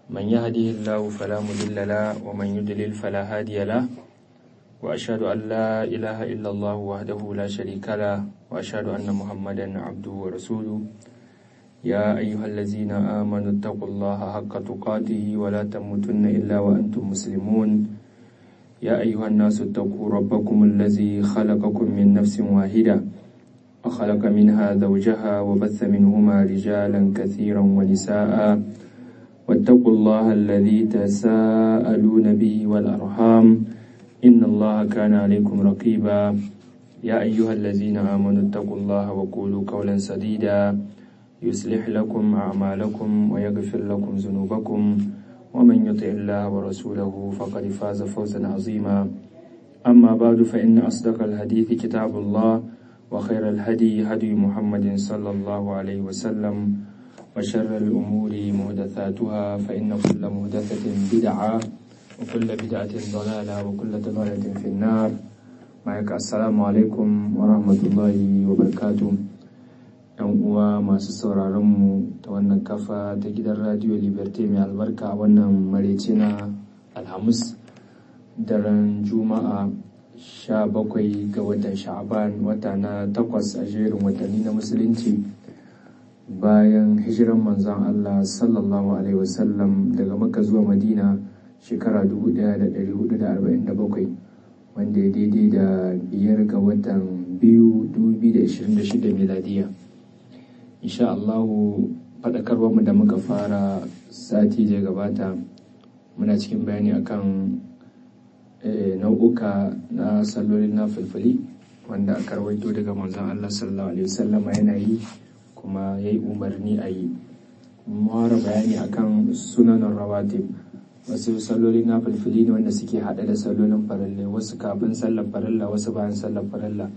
من يهده الله فلا مضل له ومن يضلل فلا هادي له وأشهد أن لا إله إلا الله وحده لا شريك له وأشهد أن محمدا عبده ورسوله يا أيها الذين آمنوا اتقوا الله حق تقاته ولا تموتن إلا وأنتم مسلمون يا أيها الناس اتقوا ربكم الذي خلقكم من نفس واحدة وخلق منها زوجها وبث منهما رجالا كثيرا ونساء واتقوا الله الذي تساءلون به والأرحام إن الله كان عليكم رقيبا يا أيها الذين آمنوا اتقوا الله وقولوا قولا سديدا يصلح لكم أعمالكم ويغفر لكم ذنوبكم ومن يطع الله ورسوله فقد فاز فوزا عظيما أما بعد فإن أصدق الحديث كتاب الله وخير الهدي هدي محمد صلى الله عليه وسلم وشر الأمور محدثاتها فإن كل محدثة بدعة وكل بدعة ضلالة وكل ضلالة في النار معك السلام عليكم ورحمة الله وبركاته yan uwa masu sauraronmu ta wannan kafa ta gidan radio liberty mai albarka wannan marece na alhamis daren juma'a sha bakwai ga watan sha'aban wata na takwas a jerin watanni na musulunci bayan hijiran manzon allah sallallahu alaihi wasallam daga maka zuwa madina shekara 1447 wanda ya daidai da biyar ga watan biyu 2026 miladiya insha Allahu faɗakarwarmu da muka fara sati da gabata muna cikin bayani akan nau'uka na sallolin na fulfuli wanda aka rawaito daga manzon Allah sallallahu alaihi wasallama yana yi kuma ya yi umarni a yi mawara bayani akan sunanan rawatib wasu sallolin na fulfuli ne wanda suke haɗe da sallolin farille wasu kafin sallar farilla wasu bayan sallar farilla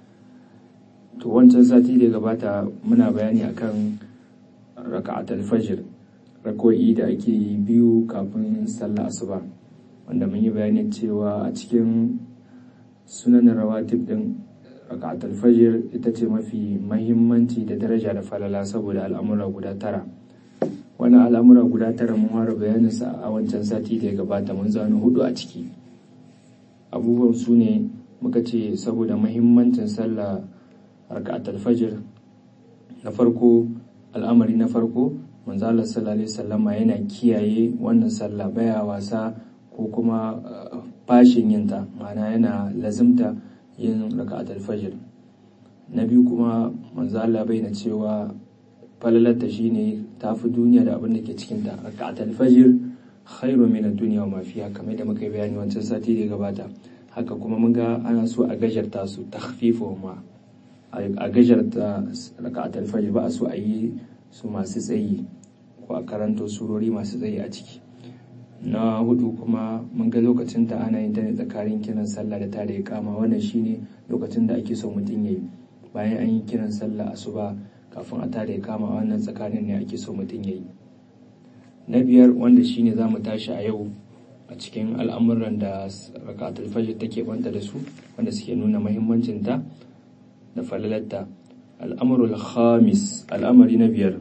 to wancan sati da gabata muna bayani akan raka'atul fajr rako'i da ake yi biyu kafin sallah asuba wanda mun yi bayani cewa a cikin sunan rawatib din raka'atul fajr ita ce mafi mahimmanci da daraja da falala saboda al'amura guda tara wannan al'amura guda tara mun fara bayanin sa a wancan sati da ya gabata mun zano hudu a ciki abubuwan su ne muka ce saboda mahimmancin sallah raka'at al-fajr na farko al'amari na farko manzo Allah sallallahu alaihi wasallama yana kiyaye wannan sallah baya wasa ko kuma fashin yinta ma'ana yana lazimta yin raka'at al-fajr na biyu kuma manzo Allah bayyana cewa falalarta shine tafi duniya da abin da ke cikin ta raka'at al-fajr khairu min ad-dunya wa ma fiha kamar da muka bayani wancan sati da gabata haka kuma mun ga ana so a gajarta su takhfifu ma a gajarta raka'atul fajr ba a so a yi su masu tsayi ko a karanta surori masu tsayi a ciki na hudu kuma mun ga lokacin ta ana yin ta ne tsakanin kiran sallah da tare kama wannan shine lokacin da ake so mutum yayi bayan an yi kiran sallah asuba kafin a tare kama wannan tsakanin ne ake so mutum yayi na biyar wanda shine za mu tashi a yau a cikin al'amuran da raka'atul fajr take banta da su wanda suke nuna muhimmancin ta da falalarta al'amurul khamis al'amari na biyar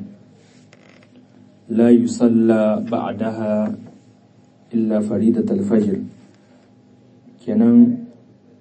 la yusalla ba'daha illa faridat al-fajr kenan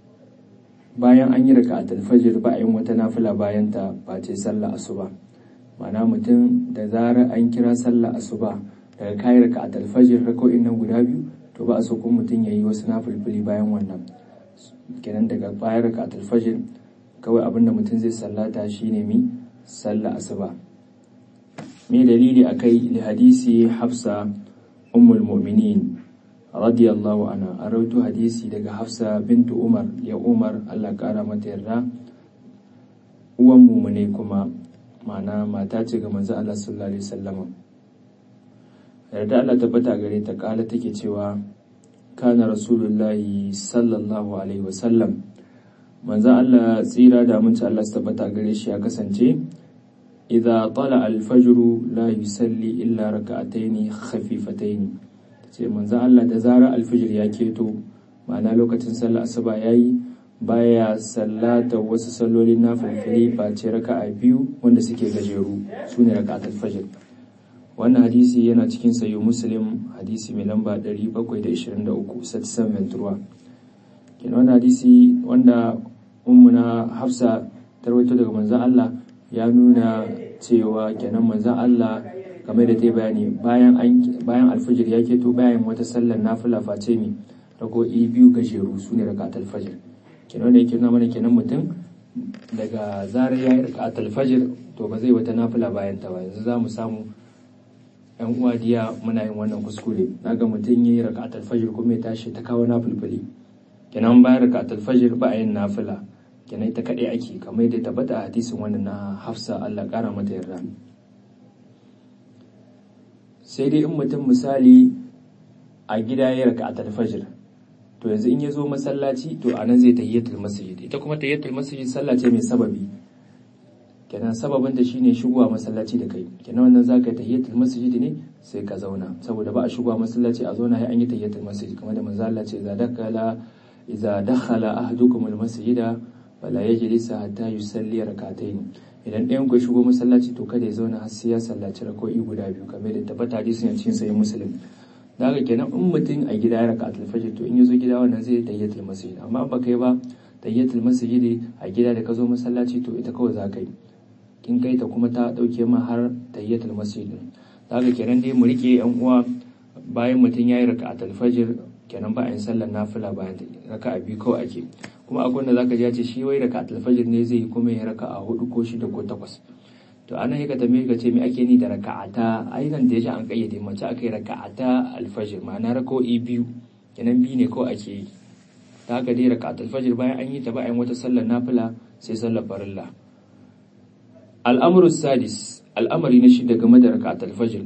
bayan an yi raka al-fajr ba a yin wata nafila bayan ta ba ce sallah asuba mana mutum da zarar an kira sallah asuba daga kayi raka al-fajr rako'in nan guda biyu to ba a so kuma mutum ya yi wasu nafilfili bayan wannan kenan daga bayan raka al-fajr kawai abinda mutum zai sallata shine mi sallah asuba me dalili akai li hadisi hafsa ummul mu'minin radiyallahu anha a rawaito hadisi daga hafsa bintu umar ya umar Allah kara mata yarda uwan mumune kuma ma'ana mata ce ga manzo Allah sallallahu alaihi wasallam yarda Allah tabbata gare ta kala take cewa kana rasulullahi sallallahu alaihi wasallam manzo Allah tsira da aminci Allah su tabbata gare shi ya kasance idza tala al-fajr la yusalli illa raka'ataini khafifataini ce manzo Allah da zarar al-fajr ya keto ma'ana lokacin sallar asuba yayi baya sallata wasu sallolin nafilfili face raka'a biyu wanda suke gajeru sune raka'atul fajr wannan hadisi yana cikin sayo muslim hadisi mai lamba 723 satsan ventura kenan wannan hadisi wanda ummuna hafsa tarwaito daga manzan Allah ya nuna cewa kenan manzan Allah game da ta bayani bayan bayan alfajir ya keto bayan wata sallar nafila face mi rago'i biyu gajeru su ne rakat alfajir kenan wanda yake nuna mana kenan mutum daga zarar ya yi rakat alfajir to ba zai wata nafila bayan ta ba yanzu za mu samu yan uwa diya muna yin wannan kuskure naga mutum ya yi rakat alfajir kuma ya tashi ta kawo nafilfili kenan bayan rakat alfajir ba a yin nafila kenan ita kaɗai ake kamar da tabbata a hadisin wannan na hafsa Allah ƙara mata yarda sai dai in mutum misali a gida ya raka a talfajir to yanzu in ya zo masallaci to a nan zai tahiyyatul masjid ita kuma tahiyyatul masjid sallah ce mai sababi kenan sababin da shine shigowa masallaci da kai kenan wannan zaka yi tahiyyatul masjid ne sai ka zauna saboda ba a shigowa masallaci a zauna sai an yi tahiyyatul masjid kamar da manzo Allah ce idza dakala idza dakhala ahadukum al-masjida wala yajlisa hatta yusalli rak'atayn idan ɗayan ku shigo masallaci to kada ya zauna har sai ya sallaci rak'o'i guda biyu kamar da tabbata hadisin a cikin sahih muslim da haka kenan in mutum a gida ya raka fajr to in ya zo gida wannan zai tayyatul masjid amma ba kai ba tayyatul masjid a gida da ka zo masallaci to ita kawai za ka yi kin kai ta kuma ta dauke ma har tayyatul masjid da haka kenan dai mu rike yan uwa bayan mutum ya yi raka fajr kenan ba a yin sallar nafila bayan raka a biyu kawai ake kuma akwai wanda zaka ji ya ce shi wai raka alfajir ne zai yi kuma ya raka a hudu ko shida ko takwas to anan ya ka tambaye ka ce me ake ni da raka'ata ai nan da ya an kayyade mace aka yi raka'ata alfajir ma'ana raka'o'i biyu kenan biyu ne kawai ake yi ta haka dai raka'at alfajir bayan an yi ta bayan wata sallar nafila sai sallar farilla al'amru sadis al'amari na shida game da raka'at alfajir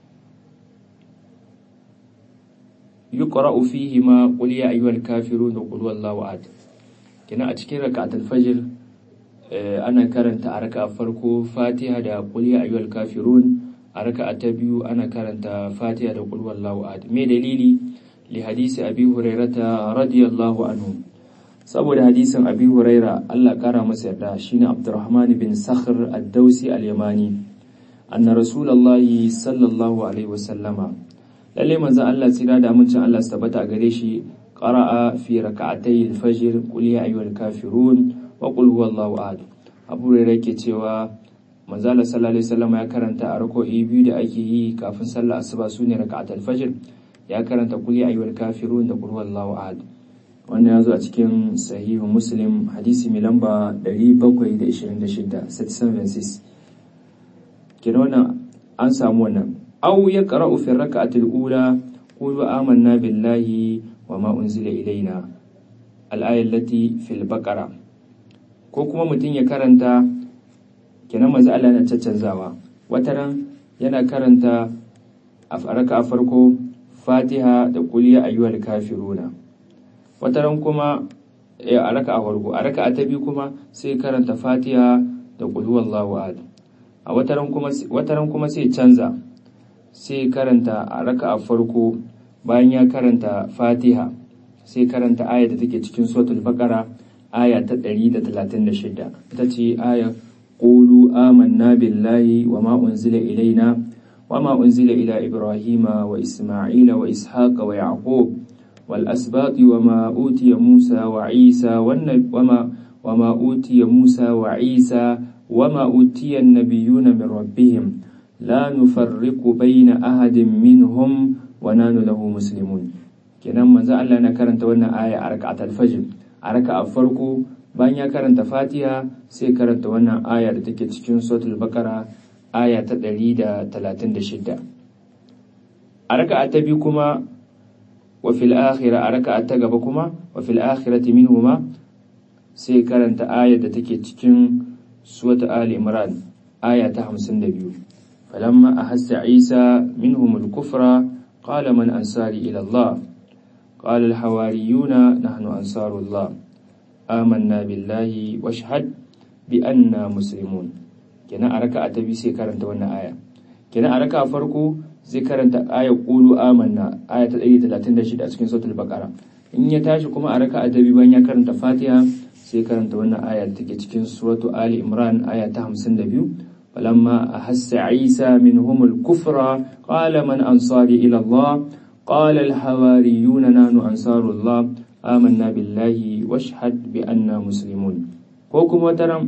yuqra'u fihi ma qul ya ayyuhal kafirun wa qul huwallahu ahad kenan a cikin raka'at alfajir ana karanta a raka'a farko fatiha da qul ya ayyuhal kafirun a raka'a ta biyu ana karanta fatiha da qul huwallahu ahad me dalili li hadisi abi hurairata radiyallahu anhu saboda hadisin abi huraira Allah kara masa yarda shine abdurrahman bin sakhr ad-dausi al-yamani anna rasulullahi sallallahu alaihi wasallama lalle manzon Allah tsira da amincin Allah su tabbata gare shi qara'a fi raka'atay al-fajr qul ya ayyuhal kafirun wa qul huwallahu ahad abu hurairah yake cewa manzo Allah sallallahu alaihi wasallam ya karanta a rako'i biyu da ake yi kafin sallar asuba sune raka'atul fajr ya karanta qul ya ayyuhal kafirun da qul huwallahu ahad wannan ya zo a cikin sahihu muslim hadisi mai lamba 726 kina wannan an samu wannan aw ya qara'u fi raka'atil ula qulu amanna billahi wa ma unzila ilaina al-ayat allati fil baqara ko kuma mutum ya karanta kenan manzo Allah yana caccanzawa wataran yana karanta a raka'a farko Fatiha da qul ya ayyuhal kafiruna wataran kuma a raka a farko a raka ta biyu kuma sai karanta fatiha da qul huwallahu ahad a wataran kuma wataran kuma sai canza sai karanta a raka a farko bayan ya karanta fatiha sai karanta aya da take cikin suratul baqara aya ta 136 ita ce aya qulu amanna billahi wa ma unzila ilaina wa ma unzila ila ibrahima wa isma'ila wa ishaqa wa yaqub والأسباط وما أوتي موسى وعيسى وما وما أوتي موسى وعيسى وما أوتي النبيون من ربهم لا نفرق بين أحد منهم ونحن له مسلمون kenan manzo Allah yana karanta wannan aya a rak'atul fajr a raka'a farko bayan ya karanta Fatiha sai karanta wannan aya da take cikin suratul Baqara aya ta 136 a raka'a ta biyu kuma وفي الآخرة أركع التقبكما وفي الآخرة منهما سيكرنت آية تكي تكين سورة آل إمران آية همسن دبيو فلما أحس عيسى منهم الكفر قال من أنصاري إلى الله قال الحواريون نحن أنصار الله آمنا بالله واشهد بأننا مسلمون كنا أركع تبي سيكرنت وانا آية كنا أركع فرقو zai karanta ayar ƙulu amanna aya ta 136 a cikin sautul bakara in ya tashi kuma a raka adabi bayan ya karanta fatiha sai karanta wannan aya da take cikin suratu ali imran aya ta 52 فلما أحس عيسى منهم الكفر قال من أنصاري إلى الله قال الحواريون نحن أنصار الله آمنا بالله واشهد بأننا مسلمون وكم وترم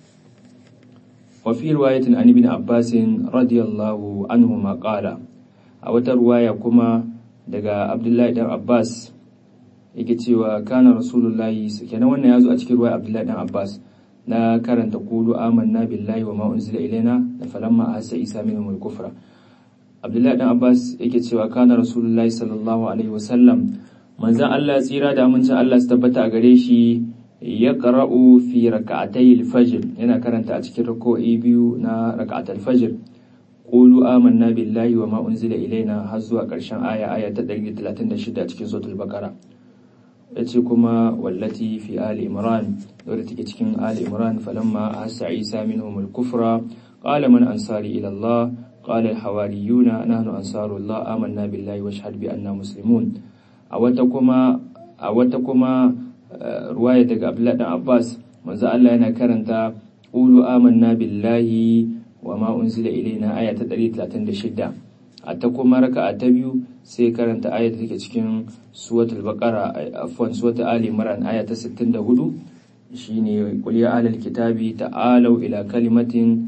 وفي رواية عن ابن عباس رضي الله عنهما قال أو رواية كما دقى عبد الله بن عباس yake cewa kana rasulullahi kenan wannan ya zo a cikin ruwa abdullahi dan abbas na karanta kulu amanna billahi wa ma unzila ilaina da falamma ahassa isa minhum al-kufra abdullahi dan abbas yake cewa kana rasulullahi sallallahu alaihi wa sallam manzon Allah tsira da amincin Allah su tabbata a gare shi ya qara'u fi rak'atay al-fajr yana karanta a cikin rak'o'i biyu na rak'at al-fajr qulu amanna billahi wa ma unzila ilaina har zuwa karshen aya aya ta 136 a cikin suratul baqara yace kuma wallati fi ali imran wadda take cikin ali imran falamma ahassa isa minhum al-kufra qala man ansari ila allah qala al-hawariyuna nahnu ansarullah amanna billahi wa shahad bi anna muslimun a wata kuma a wata kuma ruwaya daga abdullahi dan abbas manzo Allah yana karanta qulu amanna billahi wa ma unzila ilaina aya ta 136 a ta kuma raka a ta biyu sai karanta aya da take cikin suwatul baqara afwan suwatul ali imran aya ta 64 shine qul ya ahlal kitabi ta'alu ila kalimatin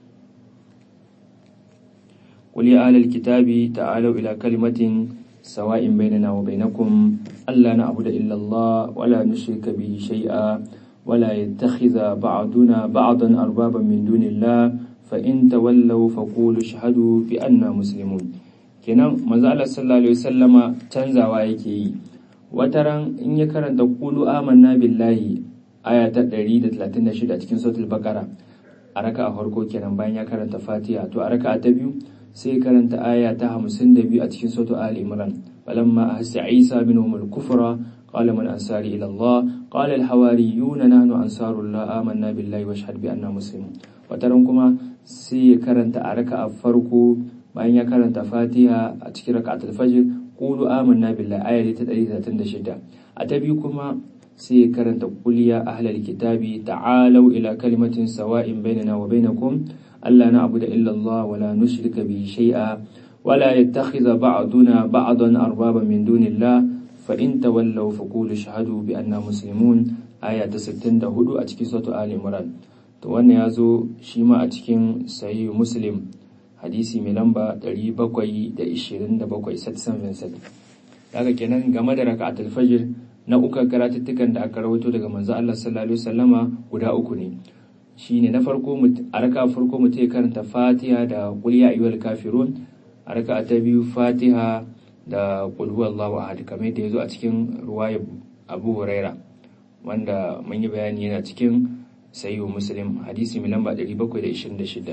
qul ya ahlal kitabi ta'alu ila kalimatin sawa'in bainana wa bainakum alla na'budu illa Allah wa la nushrika bihi shay'a wa la yattakhidha ba'duna ba'dan arbaban min dunillah fa in tawallaw faqulu shahadu bi anna muslimun kenan manzo Allah sallallahu alaihi wasallama canzawa yake yi wataran in ya karanta qulu amanna billahi aya ta 136 a cikin suratul baqara a raka'a farko kenan bayan ya karanta fatiha to a raka'a ta biyu sai karanta aya ta 52 a cikin suratul ali imran falamma ahassa isa minhum al-kufra قال من أنصاري إلى الله قال الحواريون نحن أنصار الله آمنا بالله واشهد بأننا مسلمون wataran kuma sai ya karanta a raka a farko bayan ya karanta fatiha a cikin raka'atul fajr qulu amanna billahi aya ta 136 a ta biyu kuma sai ya karanta qul ya ahlal kitabi ta'alu ila kalimatin sawa'in bainana wa bainakum alla na'budu illa Allah wa la nushrika bihi shay'a wa la yattakhidha ba'duna ba'dan arbaba min dunillah fa in tawallaw faqulu shahadu bi anna muslimun aya ta 64 a cikin suratul ali imran to wannan ya zo shi ma a cikin sayi muslim hadisi mai lamba 727 satsan vincent daga kenan game da raka'atul fajr na uku karatuttukan da aka rawaito daga manzo Allah sallallahu alaihi wasallama guda uku ne shine na farko a raka farko mutum ya karanta fatiha da qul ya ayyuhal kafirun a raka ta biyu fatiha da qul huwallahu ahad kamar da yazo a cikin ruwayar Abu Huraira wanda mun yi bayani yana cikin sayi muslim hadisi mai lamba 726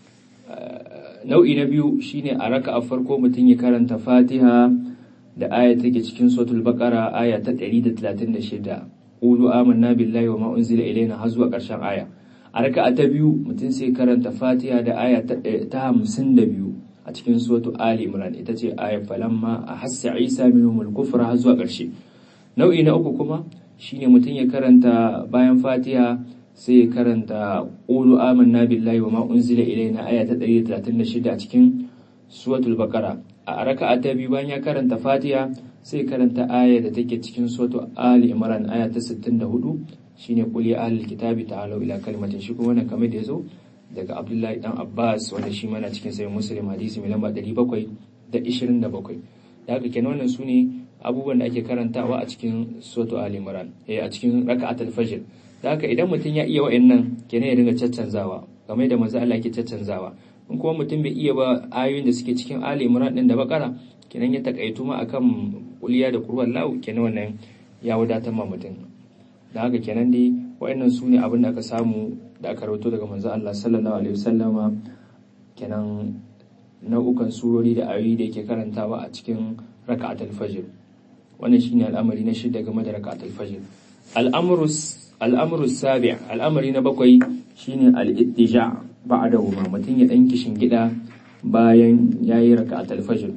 nau'i na biyu shine a raka a farko mutum ya karanta fatiha da aya take cikin suratul baqara aya ta 136 qulu amanna billahi wa ma unzila ilayna har zuwa karshen aya a raka ta biyu mutum sai karanta fatiha da aya ta 52 a cikin suratul ali imran ita ce aya falamma ahassa isa minhum al-kufra har zuwa karshe nau'i na uku kuma shine mutum ya karanta bayan fatiha sai ya karanta ƙulu amanna billahi wa ma unzila ilaina aya ta 136 a cikin suratul baqara a raka'a ta biyu bayan ya karanta fatiha sai karanta aya da take cikin suratul ali imran aya ta 64 shine qul ya ahlul kitabi ta'alu ila kalimatin shi kuma wannan kamar da yazo daga abdullahi dan abbas wanda shi mana cikin sahih muslim hadisi mai lamba 727 da haka kenan wannan sune abubuwan da ake karantawa a cikin suratul ali imran eh a cikin raka'atul fajr da haka idan mutum ya iya wa'annan kenan ya dinga caccanzawa game da manzo Allah yake caccanzawa in kuma mutum bai iya ba ayoyin da suke cikin Ali Imran din da Bakara kenan ya takaitu ma akan kuliya da kurwan lahu kenan wannan ya wadatar ma mutum da haka kenan dai wa'annan su ne abin da aka samu da aka rawaito daga manzo Allah sallallahu alaihi wasallama kenan nau'ukan surori da ayoyi da yake karantawa a cikin raka'atul fajr wannan shine al'amari na shida game da raka'atul fajr al'amru al'amru sabi al'amari na bakwai shine al-ittija ba'da huma mutum ya dan kishin gida bayan yayi raka'atul fajr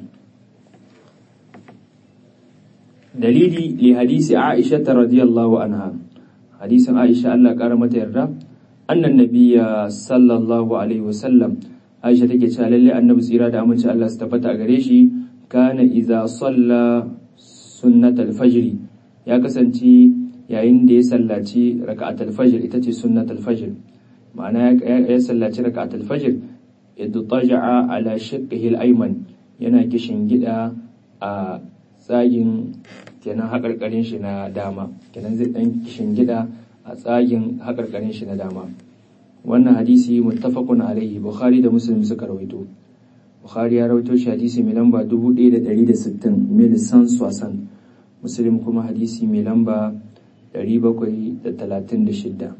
dalili li hadisi Aisha radiyallahu anha hadisin Aisha Allah kara mata yarda annan nabiyya sallallahu alaihi wasallam Aisha take cewa lalle annabi tsira da aminci Allah su tabbata a gare shi kana idza salla sunnatal fajr ya kasance yayin da ya sallaci raka'atul fajr ita ce sunnatul fajr ma'ana ya sallaci raka'atul fajr idtaja'a ala shiqqihi al-ayman yana kishin gida a tsagin kenan haƙarƙarin shi na dama kenan zai ɗan kishin gida a tsagin haƙarƙarin shi na dama wannan hadisi muttafaqun alaihi bukhari da muslim suka rawaito bukhari ya rawaito shi hadisi mai lamba 1160 mil san swasan muslim kuma hadisi mai lamba 736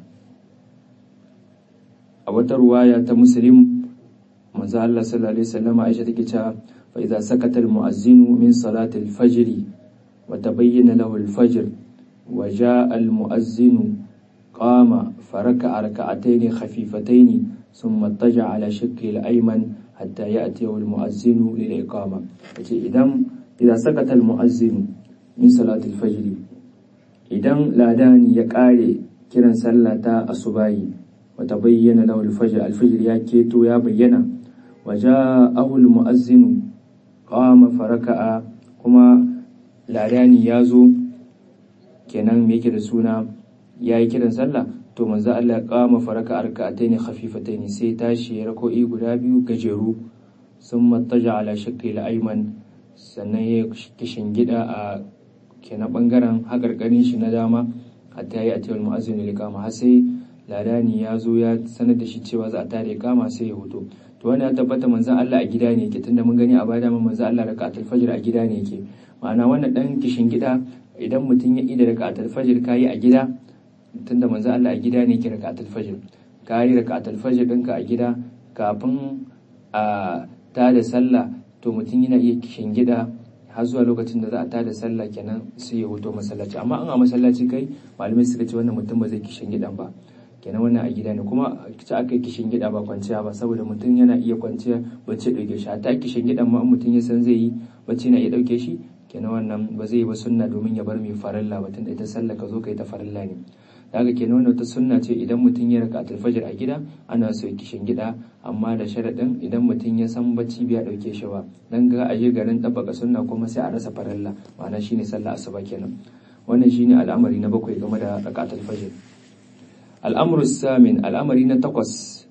a wata ruwaya ta muslim manzo Allah sallallahu alaihi wasallam Aisha take cewa fa idza sakata al-mu'azzinu min salati al-fajr wa tabayyana lahu al-fajr wa jaa al-mu'azzinu qama faraka rak'atayn khafifatayn thumma ittaja ala shakki al-ayman hatta ya'ti al-mu'azzinu lil-iqama yace idan idza sakata al-mu'azzinu min salati al-fajr idan ladani ya kare kiran sallah ta asubahi wa tabayyana lahu al-fajr al-fajr ya keto ya bayyana وجاءه المؤذن قام فركع kuma ladani ya zo kenan me yake da suna ya yi kiran sallah to manzo Allah ya kama faraka arka'ataini khafifataini sai tashi ya rako'i guda biyu gajeru sun mattaja ala shakki ayman sannan ya kishin gida a kenan bangaren hakarkarin shi na dama hatta ya ati wal mu'azzin likama har sai ladani ya zo ya sanar da shi cewa za a tare kama sai ya hoto to wani ya tabbata manzon Allah a gida ne yake tunda mun gani a baya mun manzon Allah raka'atul fajr a gida ne yake ma'ana wannan dan kishin gida idan mutum ya ida raka'atul fajr kayi a gida tunda manzon Allah a gida ne yake raka'atul fajr kayi raka'atul fajr ɗinka a gida kafin a tada sallah to mutum yana iya kishin gida har zuwa lokacin da za a tada sallah kenan sai ya hoto masallaci amma an a masallaci kai malamai suka ce wannan mutum ba zai kishin gidan ba kenan wannan a gida ne kuma ci aka yi kishin gida ba kwanciya ba saboda mutum yana iya kwanciya bacci ɗauke shi ta kishin gidan ma mutum ya san zai yi bacci na iya ɗauke shi kenan wannan ba zai yi ba sunna domin ya bar mai farilla ba tunda ita sallah ka zo ka yi ta farilla ne daga kenan wannan ta sunna ce idan mutum ya raka alfajir a gida ana so ya kishin gida amma da sharaɗin idan mutum ya san bacci bai ɗauke shi ba dan ga aje garin ɗabbaka sunna kuma sai a rasa farilla ma'ana shine sallah asuba kenan wannan shine al'amari na bakwai game da rakatul fajr al'amuru samin al'amari na takwas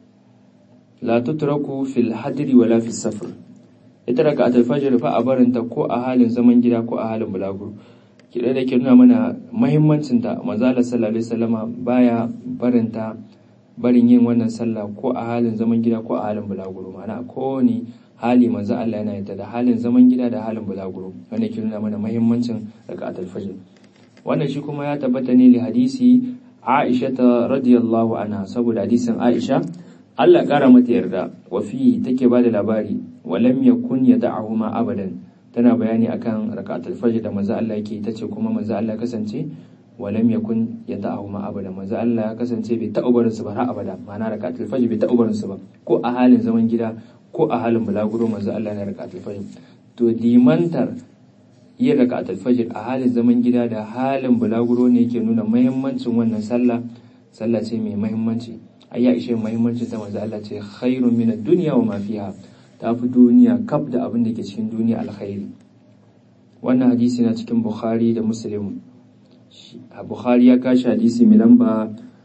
la tutraku fil hadri wala fil safar ita raka a fajr fa a barinta ko a halin zaman gida ko a halin bulaguro kiɗa da ke nuna mana mahimmancin ta manzala sallallahu alaihi wasallama baya barinta barin yin wannan sallah ko a halin zaman gida ko a halin bulaguro ma'ana a kowane hali manzo Allah yana yadda da halin zaman gida da halin bulaguro wanda ke nuna mana mahimmancin raka'atul fajr wannan shi kuma ya tabbata ne li hadisi Aisha ta radiyallahu anha saboda hadisin Aisha Allah kara mata yarda wa fi take ba da labari walam yakun yad'ahuma abadan tana bayani akan rak'atul fajr da manzo Allah yake tace kuma manzo Allah kasance walam yakun yad'ahuma abadan manzo Allah ya kasance bai taɓa barin su ba har abada ma'ana rak'atul fajr bai taɓa barin su ba ko a halin zaman gida ko a halin bulaguro manzo Allah na rak'atul fajr to limantar yin raka'atul fajr a halin zaman gida da halin bulaguro ne yake nuna muhimmancin wannan sallah sallah ce mai muhimmanci ai ya ishe muhimmancin ta manzo Allah ce khairun min ad-dunya wa ma fiha ta fi duniya kaf da abin da ke cikin duniya alkhairi wannan hadisi na cikin Bukhari da Muslim a Bukhari ya kashi hadisi mai lamba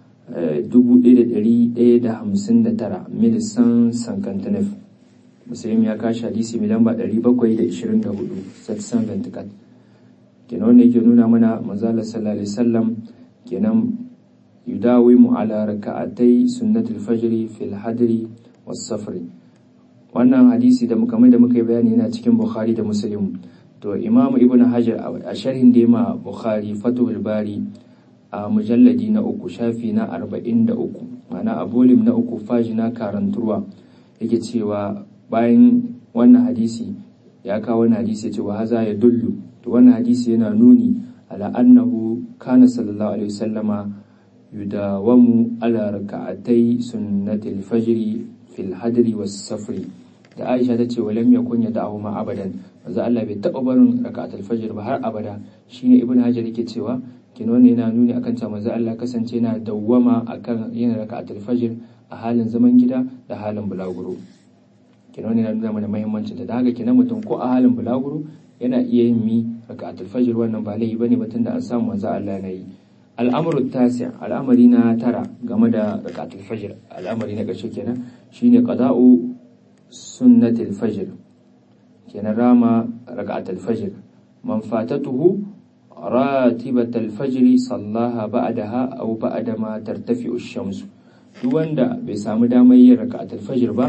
1159 milisan sankantanef muslim ya kashi hadisi mai lamba 724 satsan ventikat kenan wanda yake nuna mana manzala sallallahu alaihi wasallam kenan yudawimu ala raka'atai sunnatul fajri fil hadri was safri wannan hadisi da muka mai da muka yi bayani yana cikin bukhari da muslim to imam ibn hajar a sharhin da ma bukhari fatul bari a mujalladi na uku shafi na arba'in da uku ma'ana a bolim na uku faji na karanturwa yake cewa bayan wannan hadisi ya kawo wannan hadisi cewa haza ya dullu to wannan hadisi yana nuni ala annahu kana sallallahu alaihi wasallama yudawamu ala raka'atai sunnatil fajri fil hadri was safri da Aisha ta ce walam yakun yada'u ma abadan manzo Allah bai taba barin raka'atul fajr ba har abada shine ibnu hajar yake cewa kin wannan yana nuni akan cewa manzo Allah kasance yana dawwama akan yin raka'atul fajr a halin zaman gida da halin bulaguro kin wannan yana nuna mana muhimmancin da haka kina mutum ko a halin bulaguro yana iya yin mi raka'atul fajr wannan ba laifi bane ba tunda an samu manzo Allah yana yi al'amuru tasi al'amari na tara game da raka'atul fajr al'amari na ƙarshe kenan shine qada'u sunnatul fajr kenan rama raka'atul fajr man fatatuhu ratibatul fajr sallaha ba'daha aw ba'da ma tartafi'u ash-shams duk wanda bai samu damar yin raka'atul fajr ba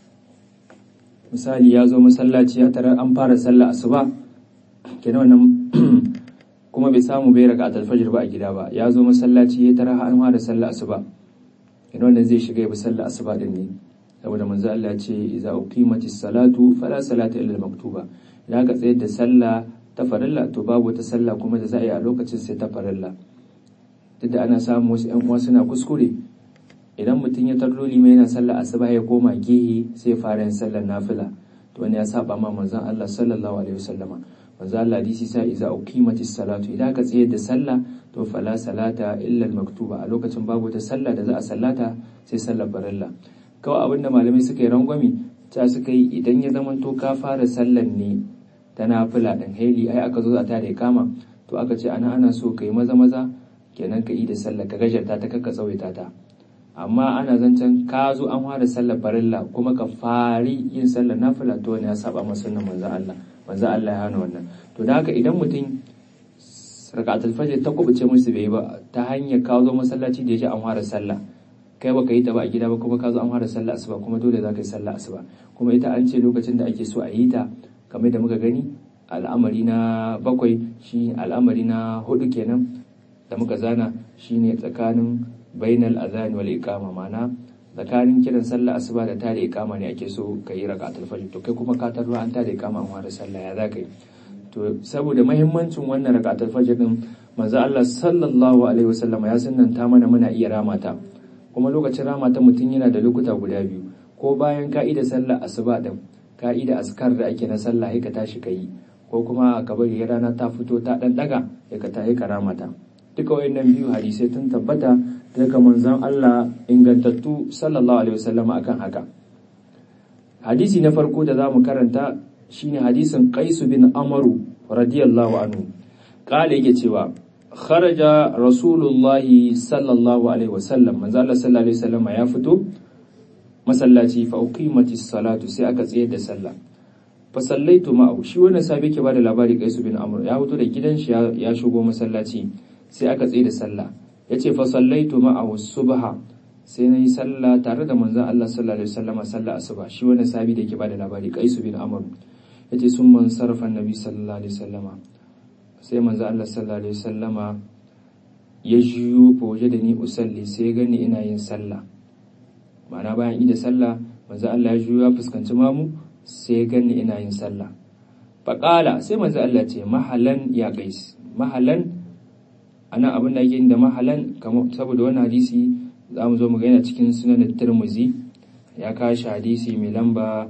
misali ya zo masallaci ya tarar an fara sallah asuba kenan wannan kuma bai samu bai raka alfajir ba a gida ba ya zo masallaci ya tara an fara sallah asuba kenan wannan zai shiga ya bi sallah asuba din ne saboda manzo Allah ya ce idza uqimatis salatu fala salata illa maktuba idan ka tsayar da sallah ta farilla to babu wata sallah kuma da za a yi a lokacin sai ta farilla duk da ana samun wasu ƴan uwa suna kuskure idan mutum ya tarro lima yana sallah asuba ya koma gehe sai ya fara yin sallar nafila to wani ya saba ma manzon Allah sallallahu alaihi wasallama manzo Allah hadisi sa iza uqimatis salatu idan ka tsayar da sallah to fala salata illa maktuba a lokacin babu ta sallah da za a sallata sai sallar farilla kawai abinda malamai suka yi rangwami ta suka yi idan ya zama to ka fara sallar ne ta nafila dan haili ai aka zo a tare kama to aka ce ana ana so kai maza maza kenan ka yi da sallah ka gajarta ta kakka tsawaita ta amma ana zancen ka zo an fara sallar farilla kuma ka fari yin sallar nafila to ne ya saba masa sunnan manzo Allah manzo Allah ya hana wannan to da haka idan mutum rakatul fajr ta kubuce musu bai ba ta hanyar ka zo masallaci da yaji an fara sallah kai baka yi ta ba a gida ba kuma ka zo an fara sallah asuba kuma dole za ka yi sallah asuba kuma ita an ce lokacin da ake so a yi ta kamar da muka gani al'amari na bakwai shi al'amari na hudu kenan da muka zana shine tsakanin bainal azan wal iqama mana tsakanin kiran sallah asuba da tare iqama ne ake so ka yi rakatul fajr to kai kuma ka tarwa an tare iqama an fara sallah ya zaka yi to saboda muhimmancin wannan rakatul fajr din manzo Allah sallallahu alaihi wasallam ya sunnanta mana muna iya ramata kuma lokacin ramata mutum yana da lokuta guda biyu ko bayan ka'ida sallah asuba din ka'ida askar da ake na sallah ka tashi ka yi ko kuma ka bari rana ta fito ta dan daga ya ka tayi karamata duka wayannan biyu hadisai tun tabbata daga manzon Allah ingantattu sallallahu alaihi wasallam akan haka hadisi na farko da zamu karanta shine hadisin Qais bin Amaru radiyallahu anhu kale yake cewa kharaja rasulullahi sallallahu alaihi wasallam manzo Allah sallallahu alaihi wasallam ya fito masallaci fa uqimatis salatu sai aka tsayar da sallah fa sallaitu ma'ahu shi wannan sabi ke bada labari Qais bin Amr ya fito da gidan shi ya shigo masallaci sai aka tsaye da sallah yace fa sallaitu ma'ahu subha sai nayi sallah tare da manzon Allah sallallahu alaihi wasallam sallah asuba shi wannan sabi da yake bada labari Qais bin Amr yace sun man sarfa annabi sallallahu alaihi wasallama sai manzon Allah sallallahu alaihi wasallama ya jiyo fa waje da ni usalli sai gani ina yin sallah ma'ana bayan ida sallah manzon Allah ya jiyo ya fuskanci mamu sai gani ina yin sallah faƙala sai manzo Allah ce mahalan ya qais mahalan anan abin da yake da mahalan saboda wannan hadisi za mu zo mu ga yana cikin sunan Tirmidhi ya kashi hadisi mai lamba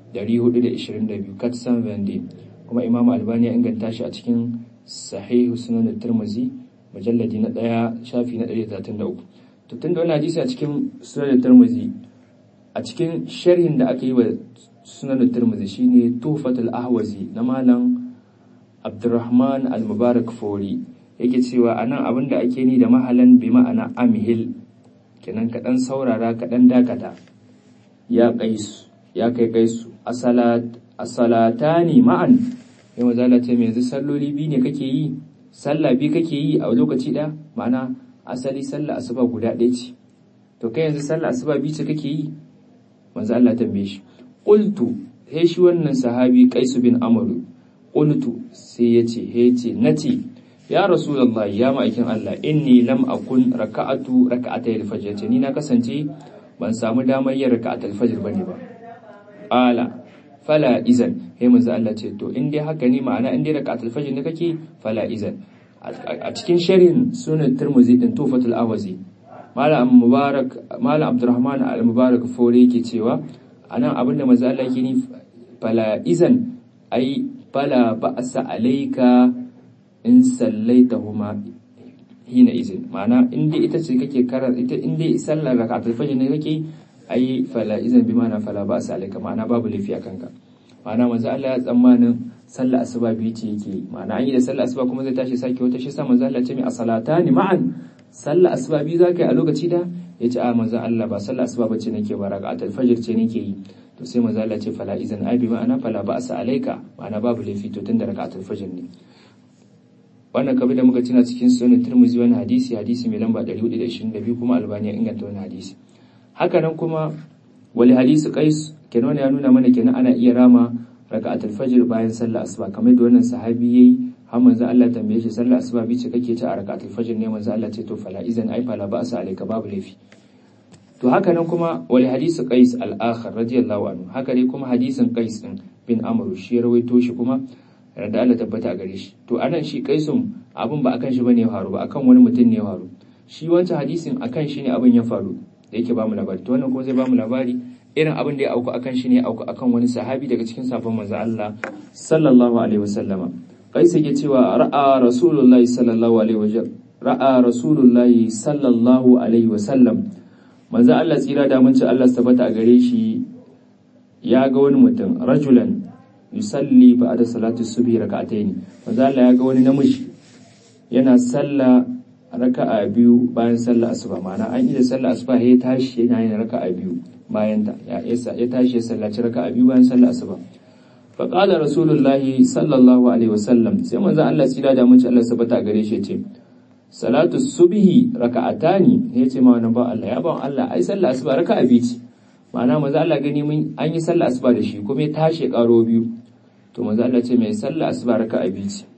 422 katsan vende kuma Imam Albani ya inganta shi a cikin sahihu sunan Tirmidhi mujalladi na ɗaya shafi na 133 to tunda wannan hadisi a cikin sunan Tirmidhi a cikin sharhin da aka yi wa sunan Tirmidhi shine Tuhfatul Ahwazi na malam Abdurrahman Al-Mubarak Fori yake cewa anan abin da ake ni da mahalan bi ma'ana amhil kenan kaɗan saurara kaɗan dakata ya kaisu ya kai kaisu asalat asalatani ma'an ya mazala ce mai yanzu salloli biyu ne kake yi sallah biyu kake yi a lokaci ɗaya ma'ana asali sallah asuba guda ɗaya ce to kai yanzu sallah asuba biyu ce kake yi manzo Allah tambaye shi qultu he shi wannan sahabi Qais bin Amr qultu sai yace he ce nace ya rasulullah ya ma'aikin Allah inni lam akun raka'atu raka'atay al-fajr ce ni na kasance ban samu damar yin raka'atul fajr bane ba qala fala izan he manzo Allah ce to in dai haka ne ma'ana in dai raka'atul fajr ne kake fala izan a cikin sharhin sunan Tirmidhi din Tufatul Awazi Malam Mubarak Malam Abdurrahman Al-Mubarak Fore yake cewa anan abinda manzo Allah yake ni fala izan ai fala ba'sa alayka in sallaitahuma hina izin ma'ana in dai ita ce kake karanta ita in dai sallar raka'atul fajr ne kake ai fala izin bi ma'ana fala ba sa alaika ma'ana babu lafiya kanka ma'ana manzo Allah ya tsammanin sallar asuba biyu ce yake ma'ana an yi da sallar asuba kuma zai tashi sake wata shi sa manzo Allah ce mai asalatani ma'an sallar asuba biyu zaka yi a lokaci da yace a manzo Allah ba sallar asuba bace nake ba raka'atul fajr ce nake yi to sai manzo Allah ce fala izin ai bi ma'ana fala ba sa alaika ma'ana babu laifi to tunda raka'atul fajr ne wannan kabi da muka tuna cikin sunan Tirmidhi wani hadisi hadisi mai lamba 422 kuma Albani ya inganta wani hadisi haka nan kuma wali hadisi Qais kenan ya nuna mana kenan ana iya rama raka'atul fajr bayan sallar asuba kamar da wannan sahabi yayi har manzo Allah tambaye shi sallar asuba bice kake ta a raka'atul fajr ne manzo Allah ce to fala izan ai fala ba sa alayka babu laifi to haka nan kuma wali hadisi Qais al-akhar radiyallahu anhu haka dai kuma hadisin Qais din bin Amr shi ya rawaito shi kuma da Allah tabbata a gare shi to anan shi Qaisun abin ba akan shi bane ya faru ba akan wani mutum ne ya faru shi wancan hadisin akan shi ne abin ya faru da yake ba mu labari to wannan kuma zai ba mu labari irin abin da ya auku akan shi ne ya auku akan wani sahabi daga cikin sabon manzo Allah sallallahu alaihi wasallama Qais yake cewa ra'a rasulullahi sallallahu alaihi wasallam ra'a rasulullahi sallallahu alaihi wasallam manzo Allah tsira da mun ci Allah tabbata a gare shi ya ga wani mutum rajulan yusalli ba'da salati subhi rak'atayn manzo Allah ya ga wani namiji yana salla raka'a biyu bayan sallar asuba ma'ana an yi da sallar asuba ya tashi yana yin raka'a biyu bayan ta ya ya tashi ya sallaci raka'a biyu bayan sallar asuba fa qala rasulullahi sallallahu alaihi wasallam sai manzo Allah tsira da mun ci Allah sabata gare shi ce salatu subhi raka'atani ne ce ma wannan ba Allah ya ba Allah ai sallar asuba raka'a biyu ce ma'ana manzo Allah gani mun an yi sallar asuba da shi kuma ya tashi karo biyu to manzo Allah ce mai sallar asuba raka'a biyu ce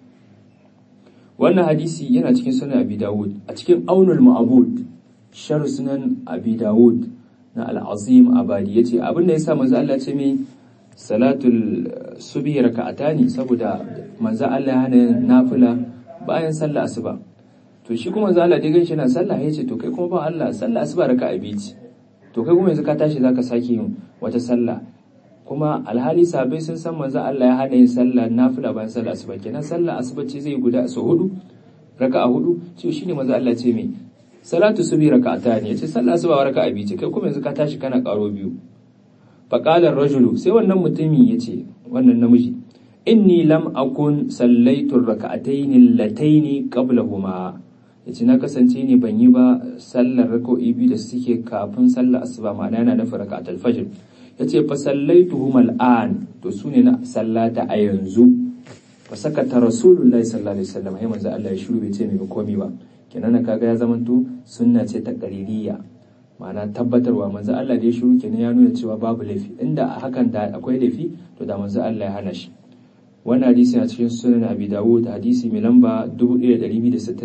wannan hadisi yana cikin sunan abi dawud a cikin aunul ma'bud shar sunan abi dawud na al-azim abadi yace abin da yasa manzo Allah ce mai salatul subhi raka'atani saboda manzo Allah hana nafila bayan sallar asuba to shi kuma manzo Allah dai ganshi na sallah yace to kai kuma ba Allah sallar asuba raka'a biyu ce to kai kuma yanzu ka tashi zaka sake yin wata sallah kuma alhali sabai sun san manzo Allah ya hana yin sallah nafila bayan sallah asuba kenan sallah asuba ce zai guda so hudu raka'a hudu ce shine manzo Allah ce me salatu subhi raka'ata ne yace sallah asuba raka'a biyu ce kai kuma yanzu ka tashi kana karo biyu fa qala rajulu sai wannan mutumi yace wannan namiji inni lam akun sallaitu raka'atayn allatayn qablahuma yace na kasance ne ban yi ba sallar raka'o'i biyu da suke kafin sallar asuba ma'ana yana nufin raka'atul fajr ya ce fa sallaituhum al'an to su ne na sallata a yanzu fa sakata rasulullahi sallallahu alaihi wasallam ai manzo Allah ya shiru bai ce mai komai ba kenan kaga ya zamanto sunna ce ta qaririya ma'ana tabbatarwa manzo Allah da ya shiru kenan ya nuna cewa babu laifi inda hakan da akwai laifi to da manzo Allah ya hana shi wannan hadisi a cikin sunan Abi Dawud hadisi mai lamba 1267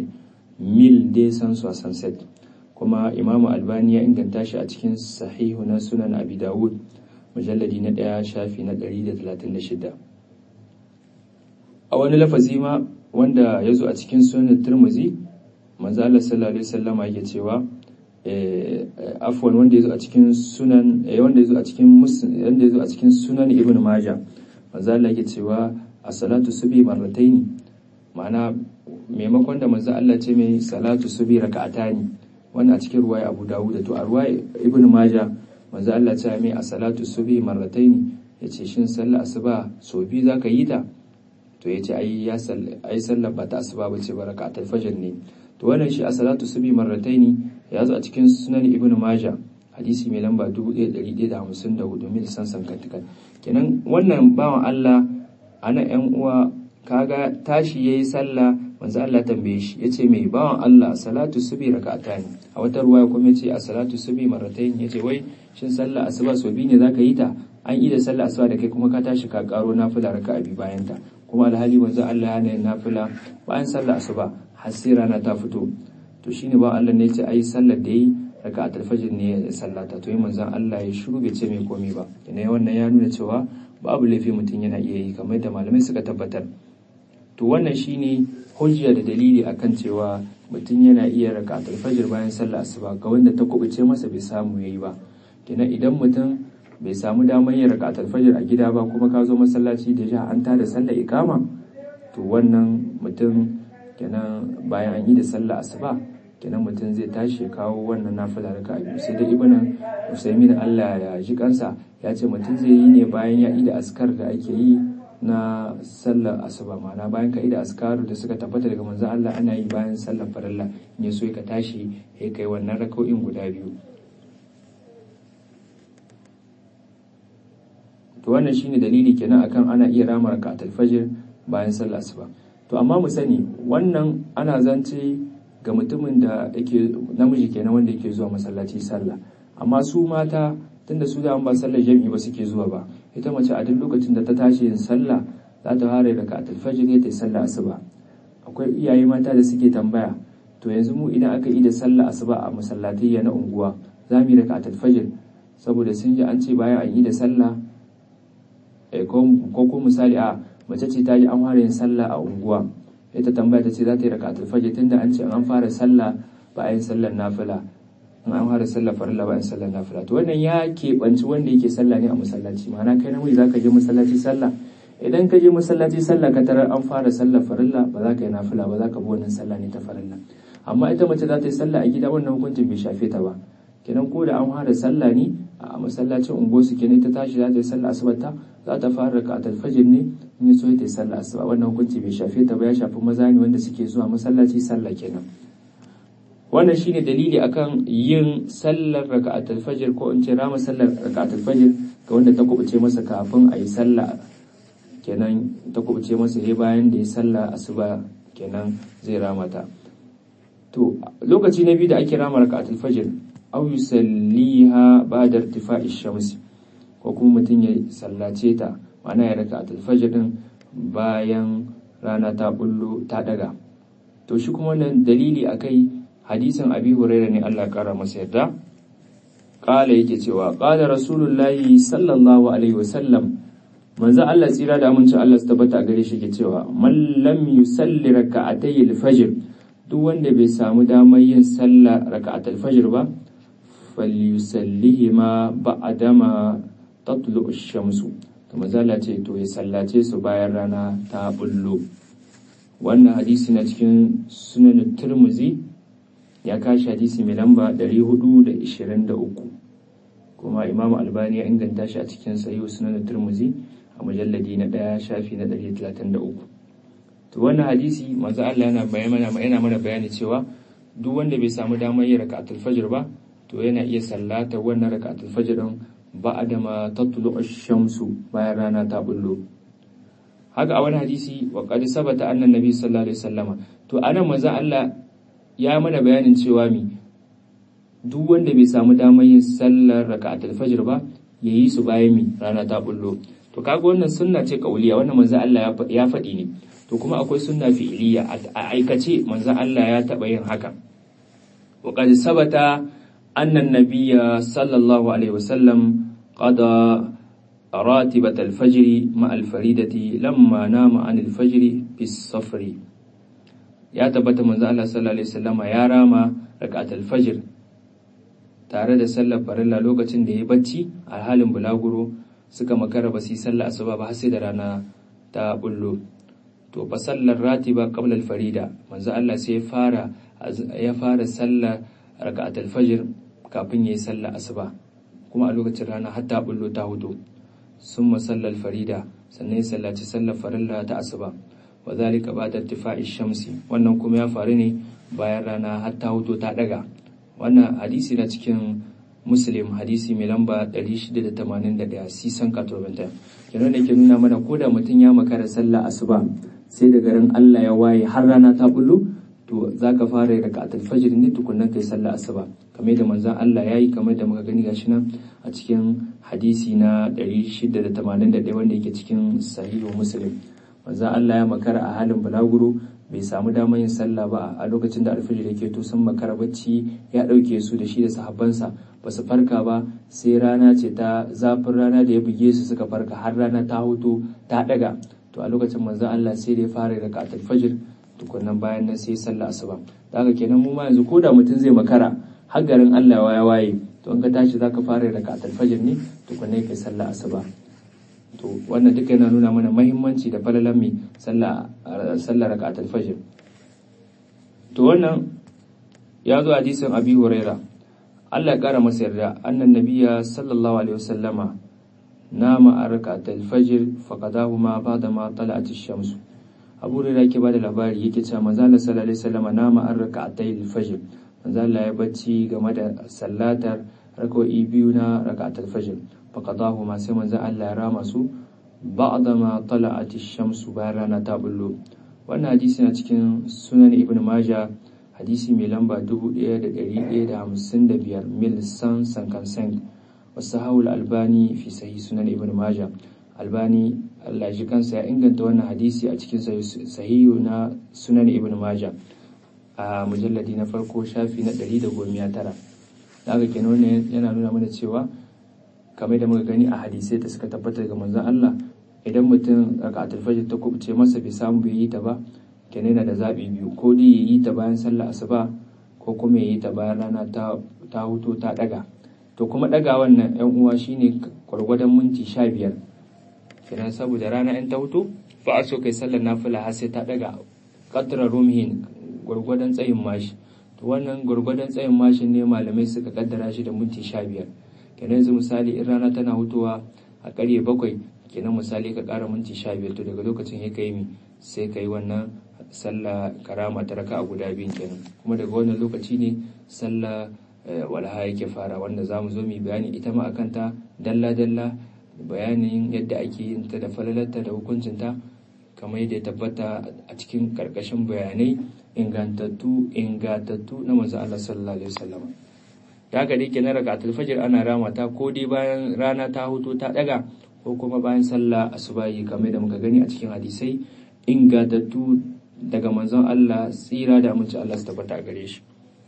mil de san sunset kuma imamu albani ya inganta shi a cikin sahihu na sunan abi dawud mujalladi na ɗaya shafi na 136 a wani lafazi ma wanda ya zo a cikin sunan turmuzi manzo Allah sallallahu alaihi wasallama yake cewa afwan wanda ya zo a cikin sunan wanda ya zo a cikin wanda ya zo a cikin sunan ibn majah manzo Allah yake cewa as-salatu subhi marrataini ma'ana maimakon da manzo Allah ce mai salatu subhi raka'atani wannan a cikin ruwaya Abu Dawud to a ruwaya Ibn Majah manzo Allah ya ce mai a salatu subhi marrataini yace shin sallar asuba so biyu zaka yi ta to yace ai ya ai sallar ba ta asuba bace ba raka'atul fajr ne to wannan shi a salatu subhi marrataini ya zo a cikin sunan Ibn Majah hadisi mai lamba 1154 mil sansan kantikan kenan wannan bawan Allah ana yan uwa kaga tashi yayi sallah manzo Allah tambaye shi yace mai bawan Allah salatu subi raka'atani a wata ruwaya kuma yace a salatu subi marratayn yace wai shin sallah asuba so biyu ne zaka yi ta an yi da sallah asuba da kai kuma ka tashi ka karo nafila raka'a bi bayan ta kuma alhali manzo Allah yana yin nafila bayan sallah asuba har sai rana ta fito to shine ba Allah ne yace ai sallar da yi raka'atul fajr ne ya sallata to yi manzo Allah ya shiru bai ce mai komai ba ne wannan ya nuna cewa babu laifi mutum yana iya yi kamar da malamai suka tabbatar to wannan shine hujja da dalili akan cewa mutum yana iya raka fajr bayan sallah asuba ga wanda ta kubuce masa bai samu yayi ba kenan idan mutum bai samu damar yin raka fajr a gida ba kuma ka zo masallaci da ja an tada sallah ikama to wannan mutum kenan bayan an yi da sallah asuba kenan mutum zai tashi ya kawo wannan nafila raka biyu sai dai ibn usaimin Allah ya ji kansa ya ce mutum zai yi ne bayan ya yi da askar da ake yi na sallar asuba ma'ana bayan ka yi da askaru da suka tabbata daga manzon Allah ana yi bayan sallar farilla in ya so ka tashi ya kai wannan raka'o'in guda biyu to wannan shine dalili kenan akan ana iya rama rakatul fajr bayan sallar asuba to amma mu sani wannan ana zance ga mutumin da yake namiji kenan wanda yake zuwa masallaci sallah amma su mata tunda su da ba sallar jami'i ba suke zuwa ba ita mace a duk lokacin da ta tashi yin sallah za ta fara rakatul fajr ta yi sallah asuba akwai iyaye mata da suke tambaya to yanzu mu idan aka yi da sallah asuba a masallatai na unguwa za mu yi rakatul fajr saboda sun ji an ce bayan an yi da sallah ko ko misali a mace ce ta ji an fara yin sallah a unguwa ita tambaya ta ce za ta yi rakatul fajr tunda an ce an fara sallah ba a yin sallar nafila in an fara sallar farilla ba a yin sallar nafila to wannan ya keɓanci wanda yake sallah ne a masallaci ma'ana kai namiji za ka je masallaci sallah idan ka je masallaci sallah ka tarar an fara sallar farilla ba za ka yi nafila ba za ka bi wannan sallah ne ta farilla amma ita mace za ta yi sallah a gida wannan hukuncin bai shafe ta ba kenan ko da an fara sallah ne a masallacin unguwarsu kenan ta tashi za ta yi sallah asubar ta za ta fara rakatul fajr ne in so ta yi sallah asuba wannan hukunci bai shafe ta ba ya shafi maza ne wanda suke zuwa masallaci sallah kenan wannan shine dalili akan yin sallar raka'atul fajr ko in ce rama sallar raka'atul fajr ga wanda ta kubuce masa kafin a yi sallah kenan ta kubuce masa yayi bayan da ya sallah asuba kenan zai rama ta to lokaci na biyu da ake rama raka'atul fajr aw yusalliha ba'da irtifa'i shamsi ko kuma mutum ya sallace ta ma'ana ya raka'atul fajr din bayan rana ta bullo ta daga to shi kuma wannan dalili akai hadisin abi huraira ne Allah kara masa yarda kala yake cewa qala rasulullahi sallallahu alaihi wasallam manzo Allah tsira da amincin Allah su tabbata gare shi ke cewa man lam yusalli raka'atay al-fajr duk wanda bai samu damar yin sallah raka'atul fajr ba falyusallihima ba'dama tatlu ash-shamsu to manzo Allah ce to ya sallace su bayan rana ta bullo wannan hadisi na cikin sunan Tirmidhi ya kashi hadisi mai lamba 423 kuma imam albani ya inganta shi a cikin sahihu sunan turmuzi a mujalladi na daya shafi na 133 to wannan hadisi manzo Allah yana bayani yana mana bayani cewa duk wanda bai samu damar yin rak'atul fajr ba to yana iya sallata wannan rak'atul fajr din ba'da ma tatlu ash-shamsu bayan rana ta bullo haka a wani hadisi wa qad sabata anna nabi sallallahu alaihi wasallama to anan manzo Allah ya mana bayanin cewa mi duk wanda bai samu damar yin sallar raka'atul fajr ba yayi su bayan mi rana ta bullo to kaga wannan sunna ce kauliya wannan manzo Allah ya faɗi ne to kuma akwai sunna fi'iliya a aikace manzo Allah ya taɓa yin haka wa qad sabata anna an-nabiyya sallallahu alaihi wasallam qada راتبة الفجر مع الفريدة لما نام عن الفجر في الصفر ya tabbata manzo Allah sallallahu alaihi wasallama ya rama rak'atul fajr tare da sallar farilla lokacin da ya bacci a halin bulaguro suka makara ba su yi sallar asuba ba har sai da rana ta bullo to fa sallar ratiba qabla al farida manzo Allah sai ya fara ya fara sallar rak'atul fajr kafin yayi sallar asuba kuma a lokacin rana har ta bullo ta hudu summa sallar farida sannan ya sallaci sallar farilla ta asuba wa zalika ba'da irtifa'i shamsi wannan kuma ya faru ne bayan rana har ta huto ta daga wannan hadisi na cikin muslim hadisi mai lamba 681 sisan katobanta kenan da ke nuna mana ko da mutum ya makara sallah asuba sai da garin Allah ya waye har rana ta bullo to zaka fara yi raka'atul fajr ne tukunnan kai sallah asuba kamar da manzon Allah yayi kamar da muka gani gashi nan a cikin hadisi na 681 wanda yake cikin sahihu muslim manzon Allah ya makara a halin bulaguro bai samu damar yin sallah ba a lokacin da alfajir yake to sun makara bacci ya ɗauke su da shi da sahabbansa ba su farka ba sai rana ce ta zafin rana da ya buge su suka farka har rana ta hoto ta ɗaga to a lokacin manzon Allah sai da ya fara da katul fajr tukunnan bayan nan sai sallah asuba da haka kenan mu ma yanzu ko da mutum zai makara har garin Allah ya waye to in ka tashi zaka fara da katul fajr ne tukunnan kai sallah asuba to wannan duka yana nuna mana mahimmanci da falalan mai sallar raka'atul fajr to wannan ya zo hadisin abi huraira Allah ya kara masa yarda annan nabiya sallallahu alaihi wasallama nama a rakatul fajr faqadahuma ba'da ma tala'at ash-shams Abu Hurairah yake bada labari yake cewa manzo Allah sallallahu alaihi wasallama nama a rakatul fajr manzo Allah ya bacci game da sallatar rak'o'i biyu na rakatul fajr faqadahuma sai manzo Allah ya rama su ba'da ma tala'at ash-shams bayan rana ta bullo wannan hadisi na cikin sunan ibn majah hadisi mai lamba 1155 mil san sankansan wasu haul albani fi sahi sunan ibn maja albani allah shi kansa ya inganta wannan hadisi a cikin sahihu na sunan ibn maja a mujalladi na farko shafi na 119 da aka kenan wannan yana nuna mana cewa kamar da muka gani a hadisai da suka tabbatar daga manzon allah idan mutum raka'atul fajr ta kubuce masa bai samu bai yi ta ba kenan yana da zaɓi biyu ko dai ya yi ta bayan sallah asuba ko kuma ya yi ta bayan rana ta huto ta ɗaga to kuma ɗaga wannan yan uwa shine gwargwadon minti sha biyar kenan saboda rana in ta huto ba a so kai sallar nafila har sai ta ɗaga qadra rumhin gwargwadon tsayin mashi to wannan gwargwadon tsayin mashin ne malamai suka kaddara shi da minti sha biyar kenan yanzu misali in rana tana hutowa a ƙarye bakwai kenan misali ka ƙara minti sha biyar to daga lokacin ya kai mi sai ka yi wannan sallah karama ta raka a guda biyun kenan kuma daga wannan lokaci ne sallah walha yake fara wanda za mu zo mu bayani ita ma akan ta dalla dalla bayanin yadda ake yin ta da falalarta da hukuncinta kamar yadda ya tabbata a cikin karkashin bayanai ingantattu ingantattu na manzo Allah sallallahu alaihi wasallam da haka dai kenan rakatul fajr ana rama ta ko dai bayan rana ta huto ta daga ko kuma bayan sallah asubahi kamar da muka gani a cikin hadisai ingantattu daga manzon Allah tsira da amince Allah su tabbata a gare shi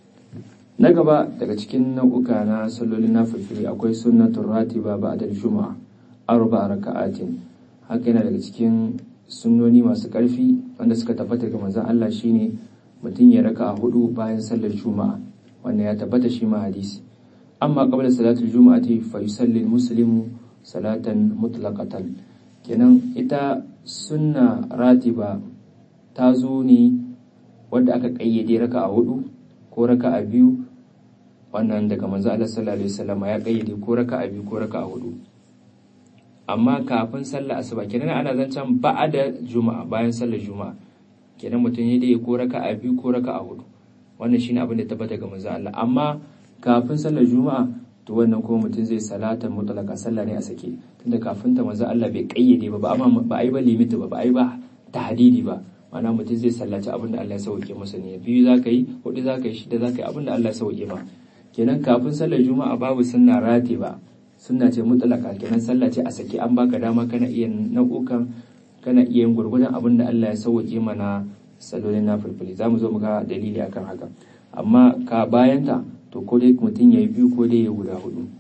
na gaba daga cikin nau'uka na sallolin nafilfili akwai sunnatul ratiba ba'da juma'a arba raka'atin haka yana daga cikin sunnoni masu karfi wanda suka tabbata daga manzon Allah shine mutum ya raka hudu bayan sallar juma'a wannan ya tabbata shi ma hadisi amma qabla salatul juma'ati fa yusalli muslimu salatan mutlaqatan kenan ita sunna ratiba ta zo ne wadda aka kayyade raka a hudu ko raka a biyu wannan daga manzo Allah sallallahu alaihi wasallam ya kayyade ko raka a biyu ko raka a hudu amma kafin sallar asuba kenan ana zancen ba'ada juma'a bayan sallar juma'a kenan mutum ya dai ko raka a biyu ko raka a hudu wannan shine abin da tabbata ga manzo Allah amma kafin sallar juma'a to wannan kuma mutum zai salatan mutlaka sallah ne a sake tunda kafin ta manzo Allah bai kayyade ba ba amma ba ai ba limit ba ba ai ba tahdidi ba ma'ana mutum zai sallaci abin da Allah ya sauke masa ne biyu za ka yi hudu za ka yi shida za ka yi abin da Allah ya sauke ma kenan kafin sallar juma'a babu sunna rati ba sunna ce mutlaka kenan sallah ce a sake an baka dama kana iya nau'ukan kana iya yin gurgurdan abin da Allah ya sauke mana sallolin na fulfuli za mu zo mu ga dalili akan haka amma ka bayanta to ko dai mutum ya yi biyu ko dai ya guda hudu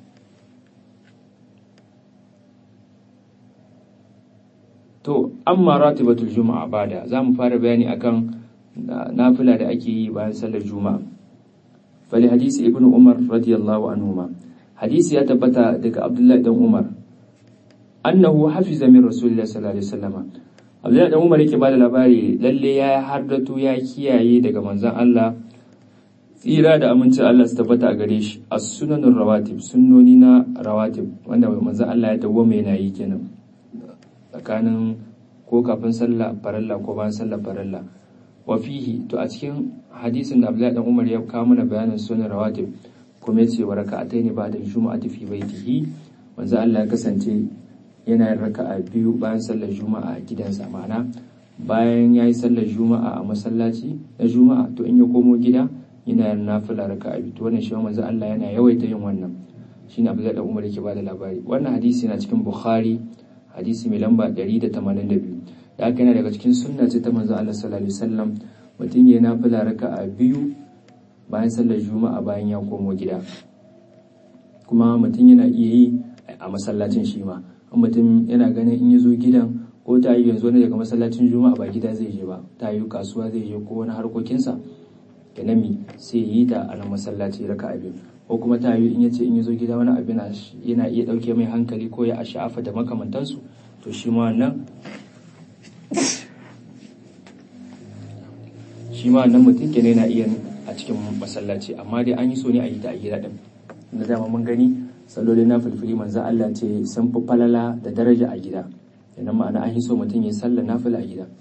to amma ratibatul juma'a bada za mu fara bayani akan nafila da ake yi bayan sallar juma'a fali hadisi ibnu umar radiyallahu anhuma hadisi ya tabbata daga abdullahi dan umar annahu hafiza min rasulillahi sallallahu alaihi wasallam abdullahi dan umar yake bada labari lalle ya hardatu ya kiyaye daga manzon Allah tsira da amincin Allah su tabbata a gare shi as-sunanur rawatib sunnoni na rawatib wanda manzon Allah ya dawo mai yana yi kenan tsakanin ko kafin sallah faralla ko bayan sallah faralla wa fihi to a cikin hadisin da Abdullahi dan Umar ya kawo mana bayanin sunan rawatib kuma yace wa raka'atayn ba'da juma'ati fi baitihi manzo Allah ya kasance yana yin raka'a biyu bayan sallar juma'a a gidansa ma'ana bayan yayi sallar juma'a a masallaci na juma'a to in ya komo gida yana yin nafila raka'a biyu to wannan shi manzo Allah yana yawaita yin wannan shine Abdullahi dan Umar yake bada labari wannan hadisi na cikin Bukhari hadisi mai lamba 182 da aka yana daga cikin sunna ce ta manzo Allah sallallahu alaihi wasallam mutum ya nafila raka'a biyu bayan sallar juma'a bayan ya komo gida kuma mutum yana iya yi a masallacin shi ma mutum yana ganin in ya zo gidan ko ta yi yanzu wani daga masallacin juma'a ba gida zai je ba ta yi kasuwa zai je ko wani harkokinsa ganami sai yi ta a nan masallaci raka'a biyu ko kuma ta yi in yace in ya zo gida wani abu yana iya ɗauke mai hankali ko ya sha'afa da makamantansu to shi ma wannan shi ma wannan mutum kenan yana iya a cikin masallaci amma dai an yi so ne a yi ta a gida din na dama mun gani sallolin na filfili manzo Allah ce sun fi falala da daraja a gida idan ma'ana an yi so mutum ya sallar nafila a gida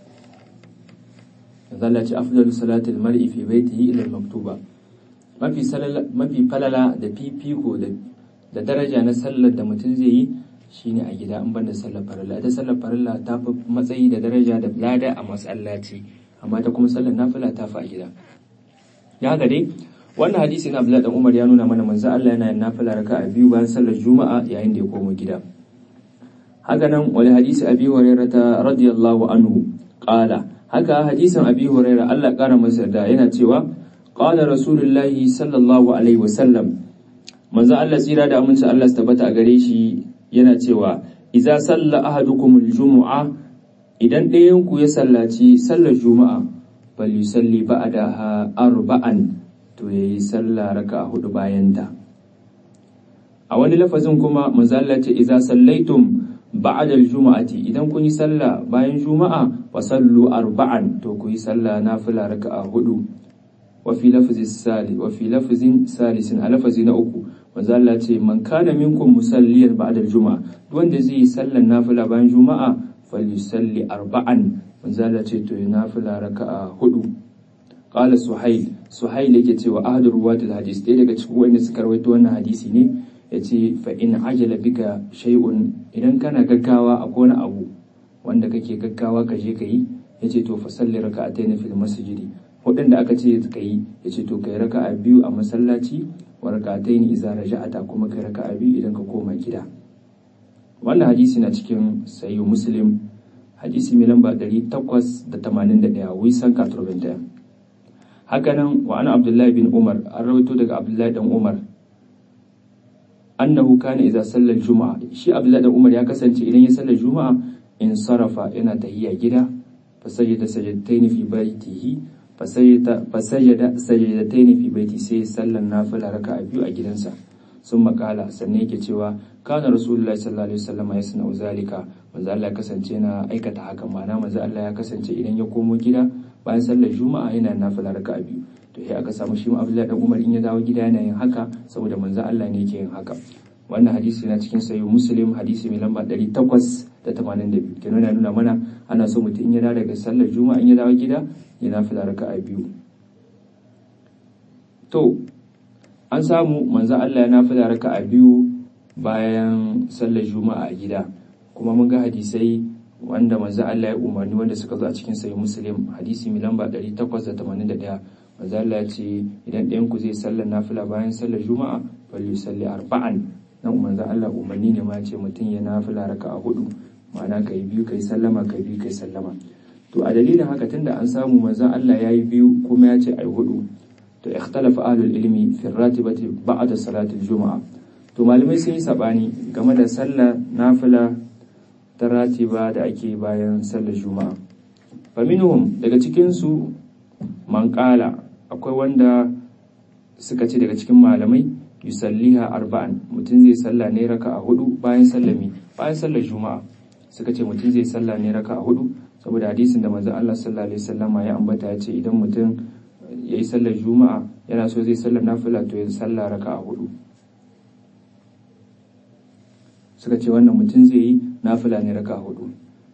manzo Allah ce afdalu salatil mar'i fi baitihi ila maktuba mafi mafi falala da fifiko da da daraja na sallar da mutum zai yi shine a gida in banda sallar farilla ita sallar farilla ta fi matsayi da daraja da lada a masallaci amma ta kuma sallar nafila ta fi a gida ya ga dai wannan hadisi na Abdullahi dan Umar ya nuna mana manzo Allah yana yin nafila raka'a biyu bayan sallar Juma'a yayin da ya komo gida haka nan wani hadisi Abi Hurairah radiyallahu anhu qala haka hadisin Abi Hurairah Allah kara masa da yana cewa qala rasulullahi sallallahu alaihi wasallam manzo Allah tsira da aminci Allah su tabbata a gare shi yana cewa idza salla ahadukumul jumu'a idan ɗayan ku ya sallaci sallar juma'a bal yusalli ba'daha arba'an to yayi sallah raka'a hudu bayan ta a wani lafazin kuma manzo Allah ce idza sallaitum ba'da al-juma'ati idan kun yi sallah bayan juma'a fa sallu arba'an to ku yi sallah nafila raka'a hudu wa fi lafzi sali wa fi lafzin salisin a lafazi na uku manzo Allah ce man kana minkum musalliyan ba'da al-juma'a wanda zai yi sallan nafila bayan juma'a falyusalli arba'an manzo Allah ce to ya nafila raka'a hudu qala suhail suhail yake cewa ahadu ruwatul hadis ɗaya daga cikin wanda suka rawaito wannan hadisi ne yace fa in ajala bika shay'un idan kana gaggawa a wani abu wanda kake gaggawa ka je kayi yace to fa salli raka'atayn fil masjidi hudun da aka ce ka yi yace to kai raka'a biyu a masallaci wa raka'atayn idza raja'ata kuma kai raka'a biyu idan ka koma gida wannan hadisi na cikin sahih muslim hadisi mai lamba 881 wisan 91 hakanan wa ana abdullahi bin umar an rawaito daga abdullahi dan umar annahu kana idza salla juma'a shi abdullahi dan umar ya kasance idan ya sallar juma'a in sarafa yana tahiyya gida fa sajada sajadatayn fi baitihi fa sajada fa sajada sajadatayn fi baiti sai sallan nafila raka'a biyu a gidansa sun makala sannan yake cewa kana rasulullahi sallallahu alaihi wasallam ya suna zalika manzo Allah ya kasance na aikata haka ma'ana manzo Allah ya kasance idan ya komo gida bayan sallar juma'a yana nafila raka'a biyu to sai aka samu shi Abdullahi dan Umar in ya dawo gida yana yin haka saboda manzo Allah ne yake yin haka wannan hadisi na cikin sahih Muslim hadisi mai lamba 882 kenan yana nuna mana ana so mutum in ya dawo daga sallar juma'a in ya dawo gida ya nafila raka'a biyu to an samu manzo Allah ya nafila raka'a biyu bayan sallar juma'a a gida kuma mun ga hadisai wanda manzo Allah ya umarni wanda suka zo a cikin sahih muslim hadisi mai lamba 881 manzo Allah ya ce idan ɗayan ku zai sallar nafila bayan sallar juma'a bal yusalli arba'an nan manzo Allah umarni ne ma ya ce mutum ya nafila raka'a hudu ma'ana kai biyu kai sallama kai biyu kai sallama to a dalilin haka tunda an samu manzo Allah ya yi biyu kuma ya ce ai hudu to ikhtalafa ahlul ilmi fi ratibati ba'da salatil juma'a to malamai sun yi sabani game da sallah nafila ta ratiba da ake bayan sallar juma'a fa minhum daga cikin su man qala akwai wanda suka ce daga cikin malamai yusalliha arba'an mutum zai salla ne raka'a hudu bayan sallami bayan sallar juma'a suka ce mutum zai salla ne raka'a hudu saboda hadisin da manzon Allah sallallahu alaihi wasallama ya ambata ya ce idan mutum ya yi sallar juma'a yana so zai sallar nafila to ya sallar raka a hudu suka ce wannan mutum zai yi nafila ne raka a hudu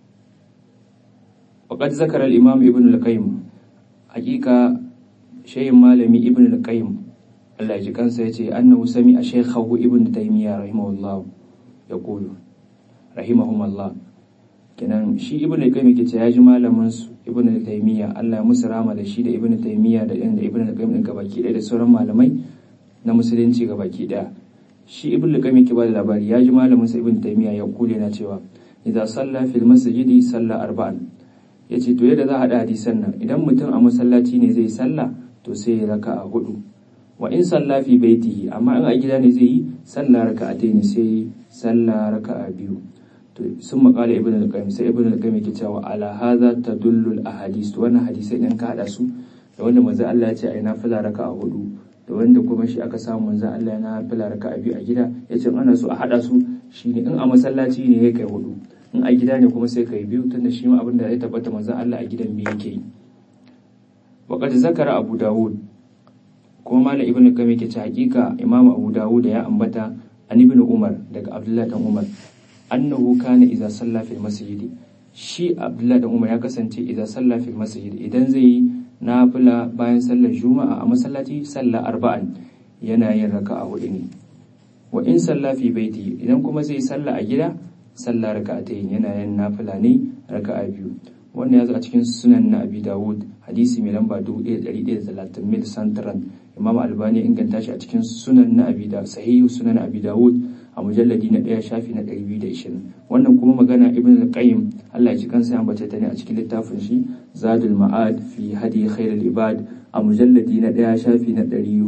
waƙad zakarar imam ibn al-qayyim hakika shayin malami ibn al-qayyim Allah ji kansa ya ce annahu sami a shaykhahu ibn taymiya rahimahullah ya kulu rahimahumullah kenan shi ibn al-qayyim yake ce ya ji malamin su ibn taymiya Allah ya musu rama da shi da ibn taymiya da da ibn al-qayyim din gabaki ɗaya da sauran malamai na musulunci gabaki ɗaya shi ibn al-qayyim yake ba da labari ya ji malamin sa ibn taymiya ya kule na cewa idza salla fil masjidi salla arba'an yace to yadda za a hada hadisan nan idan mutum a masallaci ne zai salla to sai ya raka'a hudu wa in salla fi baitihi amma in a gida ne zai yi salla raka'atayn sai salla raka'a biyu to sun makala ibn al-qayyim sai ibn al-qayyim yake cewa ala hadha tadullu al-ahadith wannan hadisai din ka hada su da wanda manzo Allah ya ce ai nafila raka'a hudu da wanda kuma shi aka samu manzo Allah ya nafila raka'a biyu a gida yace ana so a hada su shine in a masallaci ne ya kai hudu in a gida ne kuma sai kai biyu tunda shi ma abin da ya tabbata manzo Allah a gidan biyu yake yi wa qad zakara abu dawud kuma malam ibnu qayyim yake ce hakika imamu abu dawud ya ambata an ibn umar daga abdullahi dan umar annahu kana idza salla fil masjid shi abdullahi dan umar ya kasance idza salla fil masjid idan zai yi nafila bayan sallar juma'a a masallaci sallah arba'an yana yin raka'a hudu ne wa in salla fi baiti idan kuma zai salla a gida salla raka'atayn yana yin nafila ne raka'a biyu wannan ya zo a cikin sunan na abi dawud hadisi mai lamba 1130 mil santran imam albani inganta shi a cikin sunan na abi da sahihu sunan abi dawud a mujalladi na ɗaya shafi na 220 wannan kuma magana ibn al-qayyim Allah ya ji kansa ya ambace ta ne a cikin littafin shi zadul ma'ad fi hadi khairul ibad a mujalladi na ɗaya shafi na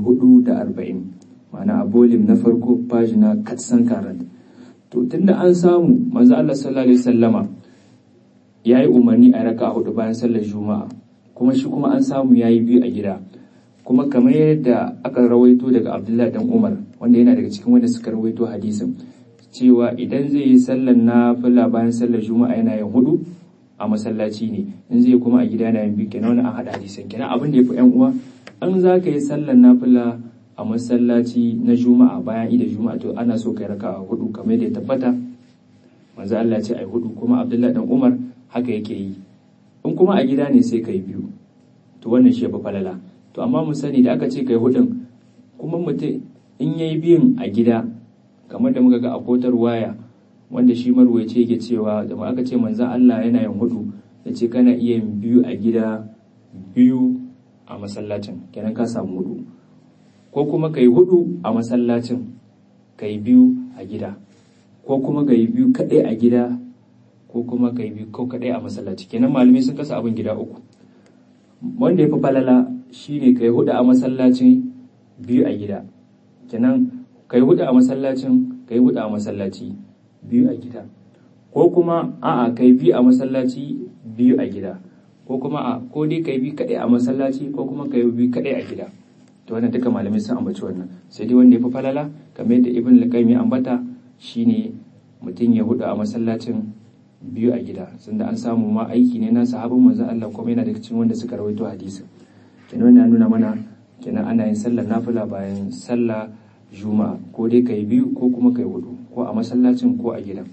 440 ma'ana a bolim na farko pagina katsan karat to tunda an samu manzo Allah sallallahu alaihi wasallama yayi umarni a raka hudu bayan sallar juma'a kuma shi kuma an samu yayi biyu a gida kuma kamar yadda aka rawaito daga Abdullahi dan Umar wanda yana daga cikin wanda suka rawaito hadisin cewa idan zai yi sallar nafila bayan sallar juma'a yana yin hudu a masallaci ne in zai kuma a gida yana yin biyu kenan wani an hada hadisan kenan abin da ya fi yan uwa an za ka yi sallar nafila a masallaci na juma'a bayan ida juma'a to ana so kai raka a hudu kamar yadda ya tabbata manzo Allah ce ai hudu kuma Abdullahi dan Umar haka yake yi in kuma a gida ne sai kai biyu to wannan shi ya fi falala to amma mu sani da aka ce kai hudun kuma mutum in yayi biyun a gida kamar da muka ga a kotar waya wanda shi marwaye yake cewa da aka ce manzan Allah yana yin hudu ya ce kana iya yin biyu a gida biyu a masallacin kenan ka samu hudu ko kuma ka yi hudu a masallacin ka yi biyu a gida ko kuma ka yi biyu kaɗai a gida ko kuma ka yi biyu ko kaɗai a masallaci kenan malamai sun kasa abin gida uku wanda ya fi falala shine ka yi hudu a masallacin biyu a gida kenan ka yi hudu a masallacin ka yi hudu a masallaci biyu a gida ko kuma a'a kai biyu a masallaci biyu a gida ko kuma a ko dai kai biyu kadai a masallaci ko kuma kai biyu kadai a gida to wannan duka malamai sun ambaci wannan sai dai wanda ya fi falala kamar yadda ibn al-qayyim ya ambata shine mutum ya hudu a masallacin biyu a gida sanda an samu ma aiki ne na sahabin manzon Allah kuma yana daga cikin wanda suka rawaito hadisi kenan wannan nuna mana kenan ana yin sallar nafila bayan sallah juma'a ko dai kai biyu ko kuma kai hudu ko a masallacin ko a gidan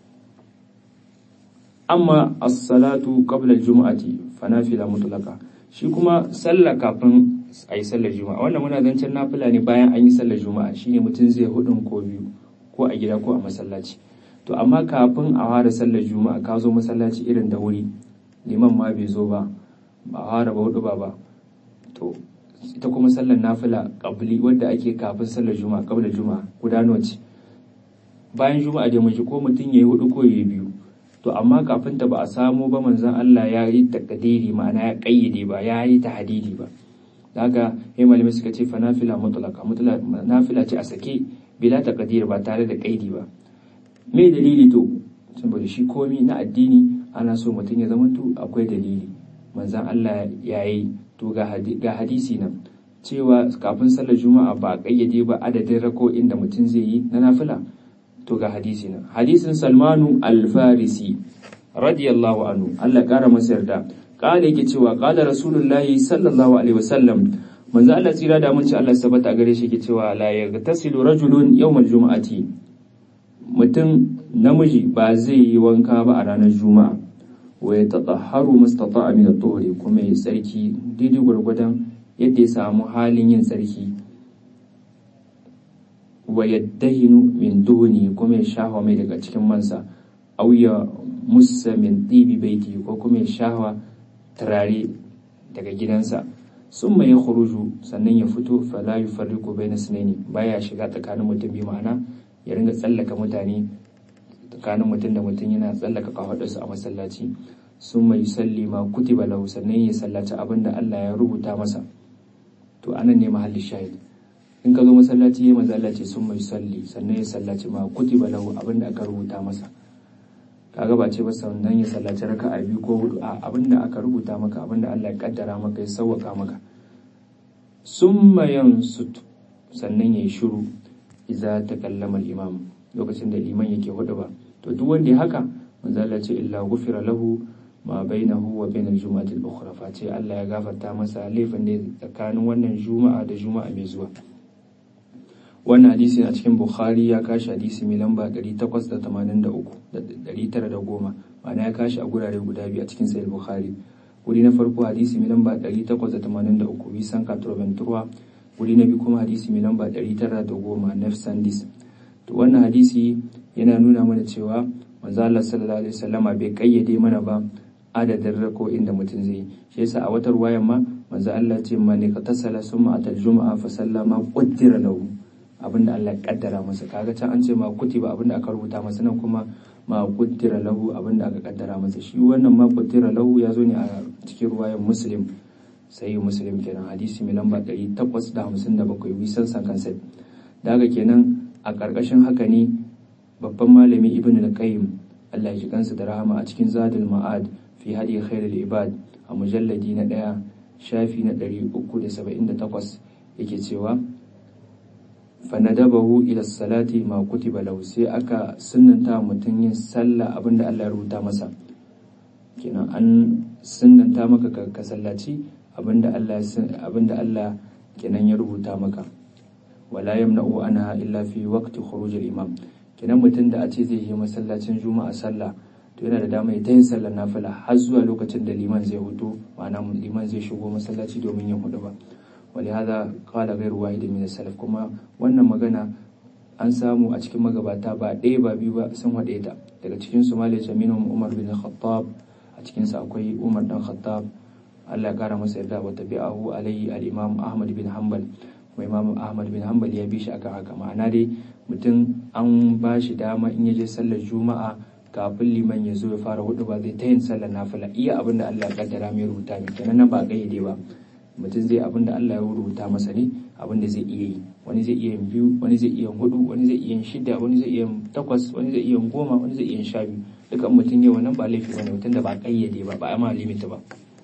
amma as-salatu qabla al-jum'ati fa nafila mutlaqa shi kuma sallah kafin a yi sallar juma'a wannan muna zancen nafila ne bayan an yi sallar juma'a shine mutum zai hudun ko biyu ko a gida ko a masallaci to amma kafin a fara sallar juma'a ka zo masallaci irin da wuri liman ma bai zo ba ba fara ba hudu ba ba to ita kuma sallar nafila qabli wadda ake kafin sallar juma'a qabla juma'a guda nawa ce bayan juma'a da miji ko mutum yayi hudu ko yayi biyu to amma kafin ta ba a samu ba manzon Allah ya yi takdiri ma'ana ya kayyade ba ya yi tahdidi ba daga ya malamai suka ce fa nafila mutlaqa mutlaqa nafila ce a sake bila taqdir ba tare da kaidi ba me dalili to saboda shi komi na addini ana so mutum ya zamanto akwai dalili manzon Allah ya yi to ga hadisi nan cewa kafin sallar juma'a ba a kayyade ba adadin rako'in da mutum zai yi na nafila to ga hadisi nan hadisin salmanu al-farisi radiyallahu anhu Allah kara masa yarda kala yake cewa kala rasulullahi sallallahu alaihi wasallam manzo Allah tsira da mun ci Allah sabata gare shi yake cewa la yagtasilu rajulun yawmal juma'ati mutum namiji ba zai yi wanka ba a ranar juma'a wa ya tatahharu mastata'a min at-tuhri kuma ya tsarki daidai gwargwadon yadda ya samu halin yin tsarki wa yaddahinu min duni kuma ya shahwa mai daga cikin mansa aw ya musa min tibi baiti ko kuma ya shahwa turare daga gidansa summa ya khuruju sannan ya fito fala yufarriqu bayna sunaini baya shiga tsakanin mutum bi ma'ana ya ringa tsallaka mutane tsakanin mutum da mutum yana tsallaka kafadarsu a masallaci sun mai salli ma kutiba lahu sannan ya sallaci abin da Allah ya rubuta masa to anan ne mahallin shahid in ka zo masallaci ya masallaci sun mai salli sannan ya sallaci ma kutiba lahu abin da aka rubuta masa kaga ba ce ba sannan ya sallaci raka'a biyu ko hudu a abin da aka rubuta maka abin da Allah ya kaddara maka ya sauwaka maka summa yansut sannan ya yi shiru idza takallama al-imam lokacin da liman yake hudu ba to duk wanda ya haka manzo Allah ce illa ghufira lahu ma bainahu wa bainal juma'ati al-ukhra face Allah ya gafarta masa laifin da tsakanin wannan juma'a da juma'a mai zuwa wannan hadisi a cikin Bukhari ya kashi hadisi mai lamba 883 da 910 ma'ana ya kashi a gurare guda biyu a cikin sahih Bukhari wuri na farko hadisi mai lamba 883 bisan katroventura wuri na biyu kuma hadisi mai lamba 910 nefsandis to wannan hadisi yana nuna mana cewa manzo Allah sallallahu alaihi wasallama bai kayyade mana ba adadin rako inda mutum zai shi yasa a wata ruwayan ma manzo Allah ce man ka tasala summa atal juma'a fa sallama qaddara lahu abinda Allah ya kaddara masa kaga can an ce ma kutiba abinda aka rubuta masa nan kuma ma qaddara lahu abinda aka kaddara masa shi wannan ma qaddara lahu ya zo ne a cikin ruwayan muslim sai muslim kenan hadisi mai lamba 857 wisan san kansa daga kenan a karkashin haka ne babban malami ibn al-qayyim Allah ya ji kansa da rahama a cikin zadul ma'ad fi hadi khairul ibad a mujalladi na ɗaya shafi na 378 yake cewa fanadabahu ila salati ma kutiba lahu sai aka sunnanta mutum yin sallah abinda Allah ya rubuta masa kenan an sunnanta maka ka sallaci abinda Allah abinda Allah kenan ya rubuta maka wala yamna'u anha illa fi waqti khuruj al-imam kenan mutum da a ce zai yi masallacin juma'a sallah to yana da dama ya ta yin sallar nafila har zuwa lokacin da liman zai hudu ma'ana liman zai shigo masallaci domin yin hudu ba wali hada qala ghayru wahid min salaf kuma wannan magana an samu a cikin magabata ba ɗaya ba biyu ba sun haɗe ta daga cikin su malai minhum umar bin khattab a cikin sa akwai umar dan khattab Allah ya kara masa yarda wa tabi'ahu alayhi al-imam ahmad bin hanbal kuma imam ahmad bin hanbal ya bi shi akan haka ma'ana dai mutum an ba shi dama in ya je sallar juma'a kafin liman ya zo ya fara hudu ba zai ta yin sallar nafila iya abin da Allah ya kaddara mai rubuta mai kenan nan ba gayyade ba mutum zai abin da Allah ya rubuta masa ne abin da zai iya yi wani zai iya yin biyu wani zai iya yin hudu wani zai iya yin shida wani zai iya yin takwas wani zai iya yin goma wani zai iya yin sha biyu dukan mutum yau nan ba laifi bane mutum da ba kayyade ba ba a ma limita ba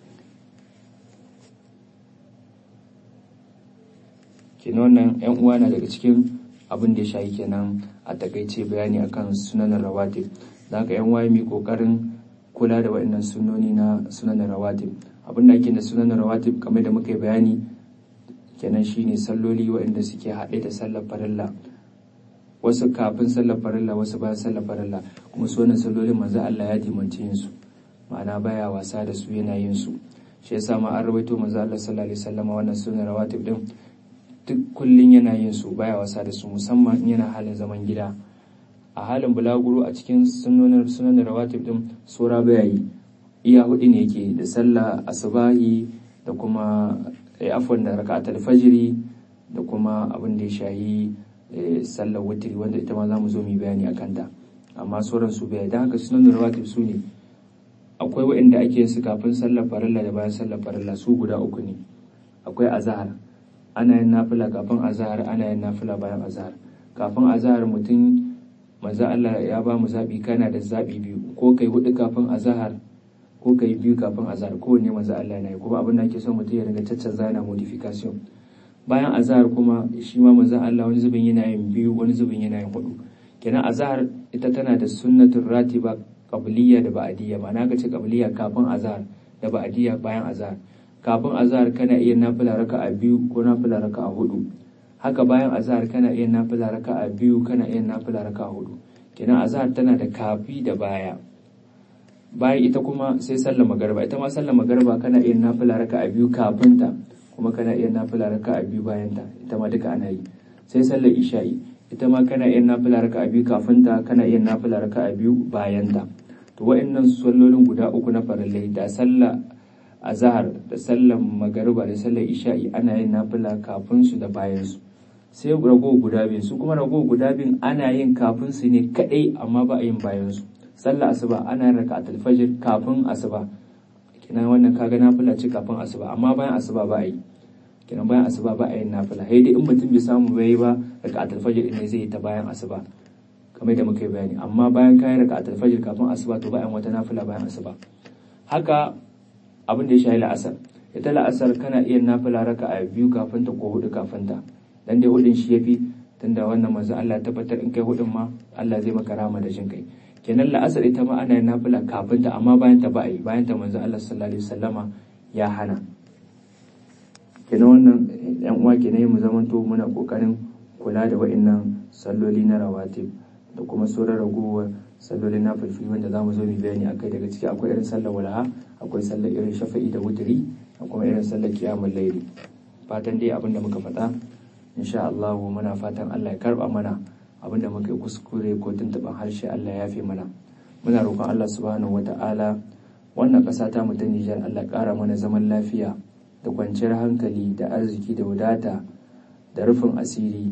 kenan wannan yan uwa na daga cikin abin da ya shayi kenan a takaice bayani akan sunanin rawatib da haka yan waye mai kokarin kula da waɗannan sunoni na sunanin rawatib abin da ake da sunanin rawatib kamar da muka yi bayani kenan shine salloli waɗanda suke haɗe da sallar farilla wasu kafin sallar farilla wasu bayan sallar farilla kuma su wannan sallolin manzo Allah ya dimanci yin su ma'ana baya wasa da su yana yin su shi yasa ma an rawaito manzo Allah sallallahu alaihi wasallam wannan sunan rawatib din duk kullun yana yin su baya wasa da su musamman in yana halin zaman gida a halin bulaguro a cikin sunanin sunan rawatib din sura baya yi iya hudu ne yake da sallah asubahi da kuma afwan da raka'atul fajiri da kuma abin da ya shahi sallar witri wanda ita ma zamu zo mu bayani akan ta amma sauran su bai da haka sunan rawatib su ne akwai waɗanda ake yin su kafin sallar farilla da bayan sallar farilla su guda uku ne akwai azhar ana yin nafila kafin azhar ana yin nafila bayan azhar kafin azhar mutum manzo Allah ya ba mu zabi kana da zabi biyu ko kai hudu kafin azhar ko kai biyu kafin azhar kowanne manzo Allah yana yi kuma abin da ake so mutum ya riga caccanza yana modification bayan azhar kuma shi ma manzo Allah wani zubin yana yin biyu wani zubin yana yin hudu kenan azhar ita tana da sunnatul ratiba qabliyya da ba'diyya ma'ana ka ce qabliyya kafin azhar da ba'diyya bayan azhar kafin azhar kana iya nafila raka'a biyu ko nafila raka'a hudu haka bayan azhar kana iya nafila raka'a biyu kana iya nafila raka'a hudu kenan azhar tana da kafi da baya bayan ita kuma sai sallar magarba ita ma sallar magarba kana iya nafila raka'a biyu kafin ta kuma kana iya nafila raka'a biyu bayan ta ita ma duka ana yi sai sallar isha'i ita ma kana iya nafila raka'a biyu kafin ta kana iya nafila raka'a biyu bayan ta to wa'annan sallolin guda uku na farillai da sallah azhar da sallar magariba da sallar isha'i ana yin nafila kafin su da bayan su sai rago guda biyu su kuma rago guda biyu ana yin kafin su ne kadai amma ba a yin bayan su sallar asuba ana yin raka'atul fajr kafin asuba kenan wannan kaga nafila ce kafin asuba amma bayan asuba ba a yi kenan bayan asuba ba a yin nafila sai dai in mutum bai samu bai ba raka'atul fajr ne zai yi ta bayan asuba kamar da muka yi bayani amma bayan kayan raka'atul fajr kafin asuba to bayan wata nafila bayan asuba haka abin da ya shahi la'asar ita la'asar kana iya nafila raka'a biyu kafin ta ko hudu kafin ta dan dai hudun shi yafi tunda wannan manzo Allah tabbatar in kai hudun ma Allah zai maka rama da jin kai kenan la'asar ita ma ana yin nafila kafin ta amma bayan ta ba a yi bayan ta manzo Allah sallallahu alaihi wasallama ya hana kenan wannan yan uwa kenan mu zamanto muna kokarin kula da wa'annan salloli na rawatib da kuma sauran ragowar sallolin na fulfili wanda za mu zo mu bayani akai daga ciki akwai irin sallar walaha akwai sallar irin shafa'i da wuturi da kuma irin sallar kiyamul laili fatan dai abinda muka faɗa insha Allah muna fatan Allah ya karba mana abinda muka yi kuskure ko tuntuɓan harshe Allah ya fi mana muna roƙon Allah subhanahu wata'ala wannan ƙasa ta mu ta Nijar Allah ƙara mana zaman lafiya da kwanciyar hankali da arziki da wadata da rufin asiri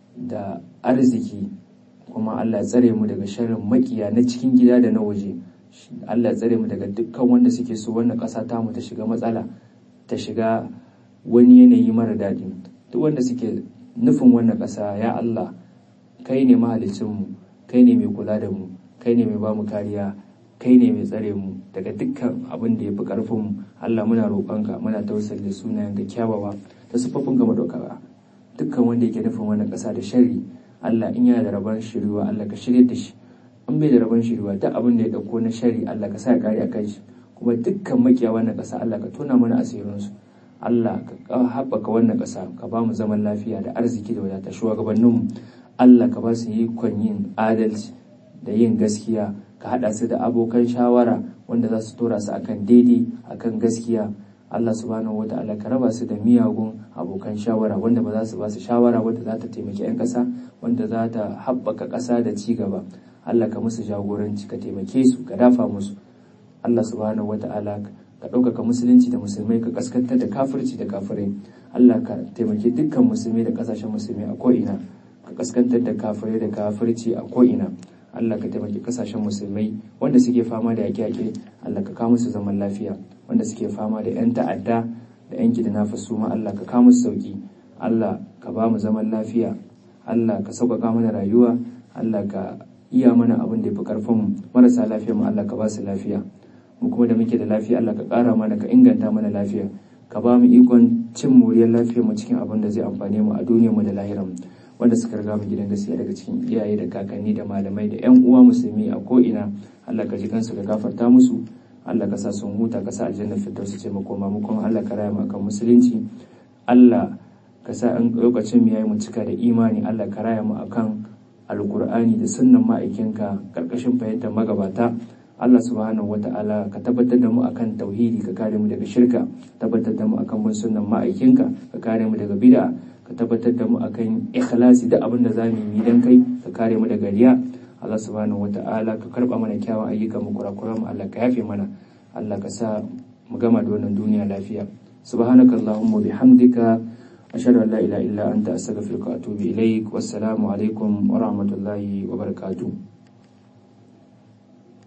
da arziki kuma Allah ya tsare mu daga sharrin makiya na cikin gida da na waje Allah ya tsare mu daga dukkan wanda suke so wannan ƙasa ta mu ta shiga matsala ta shiga wani yanayi mara daɗi duk wanda suke nufin wannan ƙasa ya Allah kai ne mahalicinmu kai ne mai kula da mu kai ne mai ba mu kariya kai ne mai tsare mu daga dukkan abin da ya fi ƙarfinmu Allah muna roƙonka muna tausali da sunayen ga kyawawa da siffofin ga madaukaka dukkan wanda yake nufin wannan ƙasa da sharri Allah in yana da rabon shiriwa Allah ka shirya da shi in bai da rabon shiriwa duk abin da ya ɗauko na sharri Allah ka sa ya kare a kai shi kuma dukkan makiya wannan ƙasa Allah ka tona mana asirinsu Allah ka haɓaka wannan ƙasa ka ba mu zaman lafiya da arziki da wadata shugabanninmu Allah ka ba su yi yin adalci da yin gaskiya ka haɗa su da abokan shawara wanda za su tora su akan daidai akan gaskiya Allah subhanahu wa ta'ala ka raba su da miyagun abokan shawara wanda ba za su ba su shawara wanda za ta taimaki 'yan ƙasa wanda za ta haɓaka ƙasa da ci gaba Allah ka musu jagoranci ka taimake su ka dafa musu Allah subhanahu wa ta'ala ka ɗaukaka musulunci da musulmai ka kaskantar da kafirci da kafirai Allah ka taimaki dukkan musulmai da ƙasashen musulmai a ko'ina ka kaskantar da kafirai da kafirci a ko'ina Allah ka taimaki kasashen musulmai wanda suke fama da yaƙe-yaƙe Allah ka kawo musu zaman lafiya wanda suke fama da 'yan ta'adda da 'yan kidnapper su ma Allah ka kawo musu sauki Allah ka ba mu zaman lafiya Allah ka sauƙaƙa mana rayuwa Allah ka iya mana abin da ya fi ƙarfin mu marasa lafiya mu Allah ka ba su lafiya mu kuma da muke da lafiya Allah ka ƙara mana ka inganta mana lafiya ka ba mu ikon cin moriyar lafiyar mu cikin abin da zai amfane mu a duniyar mu da lahirar mu wanda suka riga mu gidan gaskiya daga cikin iyaye da kakanni da malamai da yan uwa musulmi a ko ina Allah ka ji kansu ka gafarta musu Allah ka sa sun huta ka sa aljanna firdausu ce makoma mu kuma Allah ka raya mu akan musulunci Allah ka sa an lokacin mu yayi mu cika da imani Allah ka raya mu akan alkur'ani da sunnan ma'aikinka karkashin fahimtar magabata Allah subhanahu wata'ala ka tabbatar da mu akan tauhidi ka kare mu daga shirka tabbatar da mu akan bin sunnan ma'aikinka ka kare mu daga bid'a ka tabbatar da mu akan ikhlasi da abin da za mu yi dan kai ka kare mu daga riya Allah subhanahu wata'ala ka karba mana kyawun ayyuka mu kurakuran mu Allah ka yafe mana Allah ka sa mu gama da wannan duniya lafiya subhanakallahumma bihamdika ashhadu an la ilaha illa anta astaghfiruka wa atubu ilaik wassalamu alaikum wa rahmatullahi wa barakatuh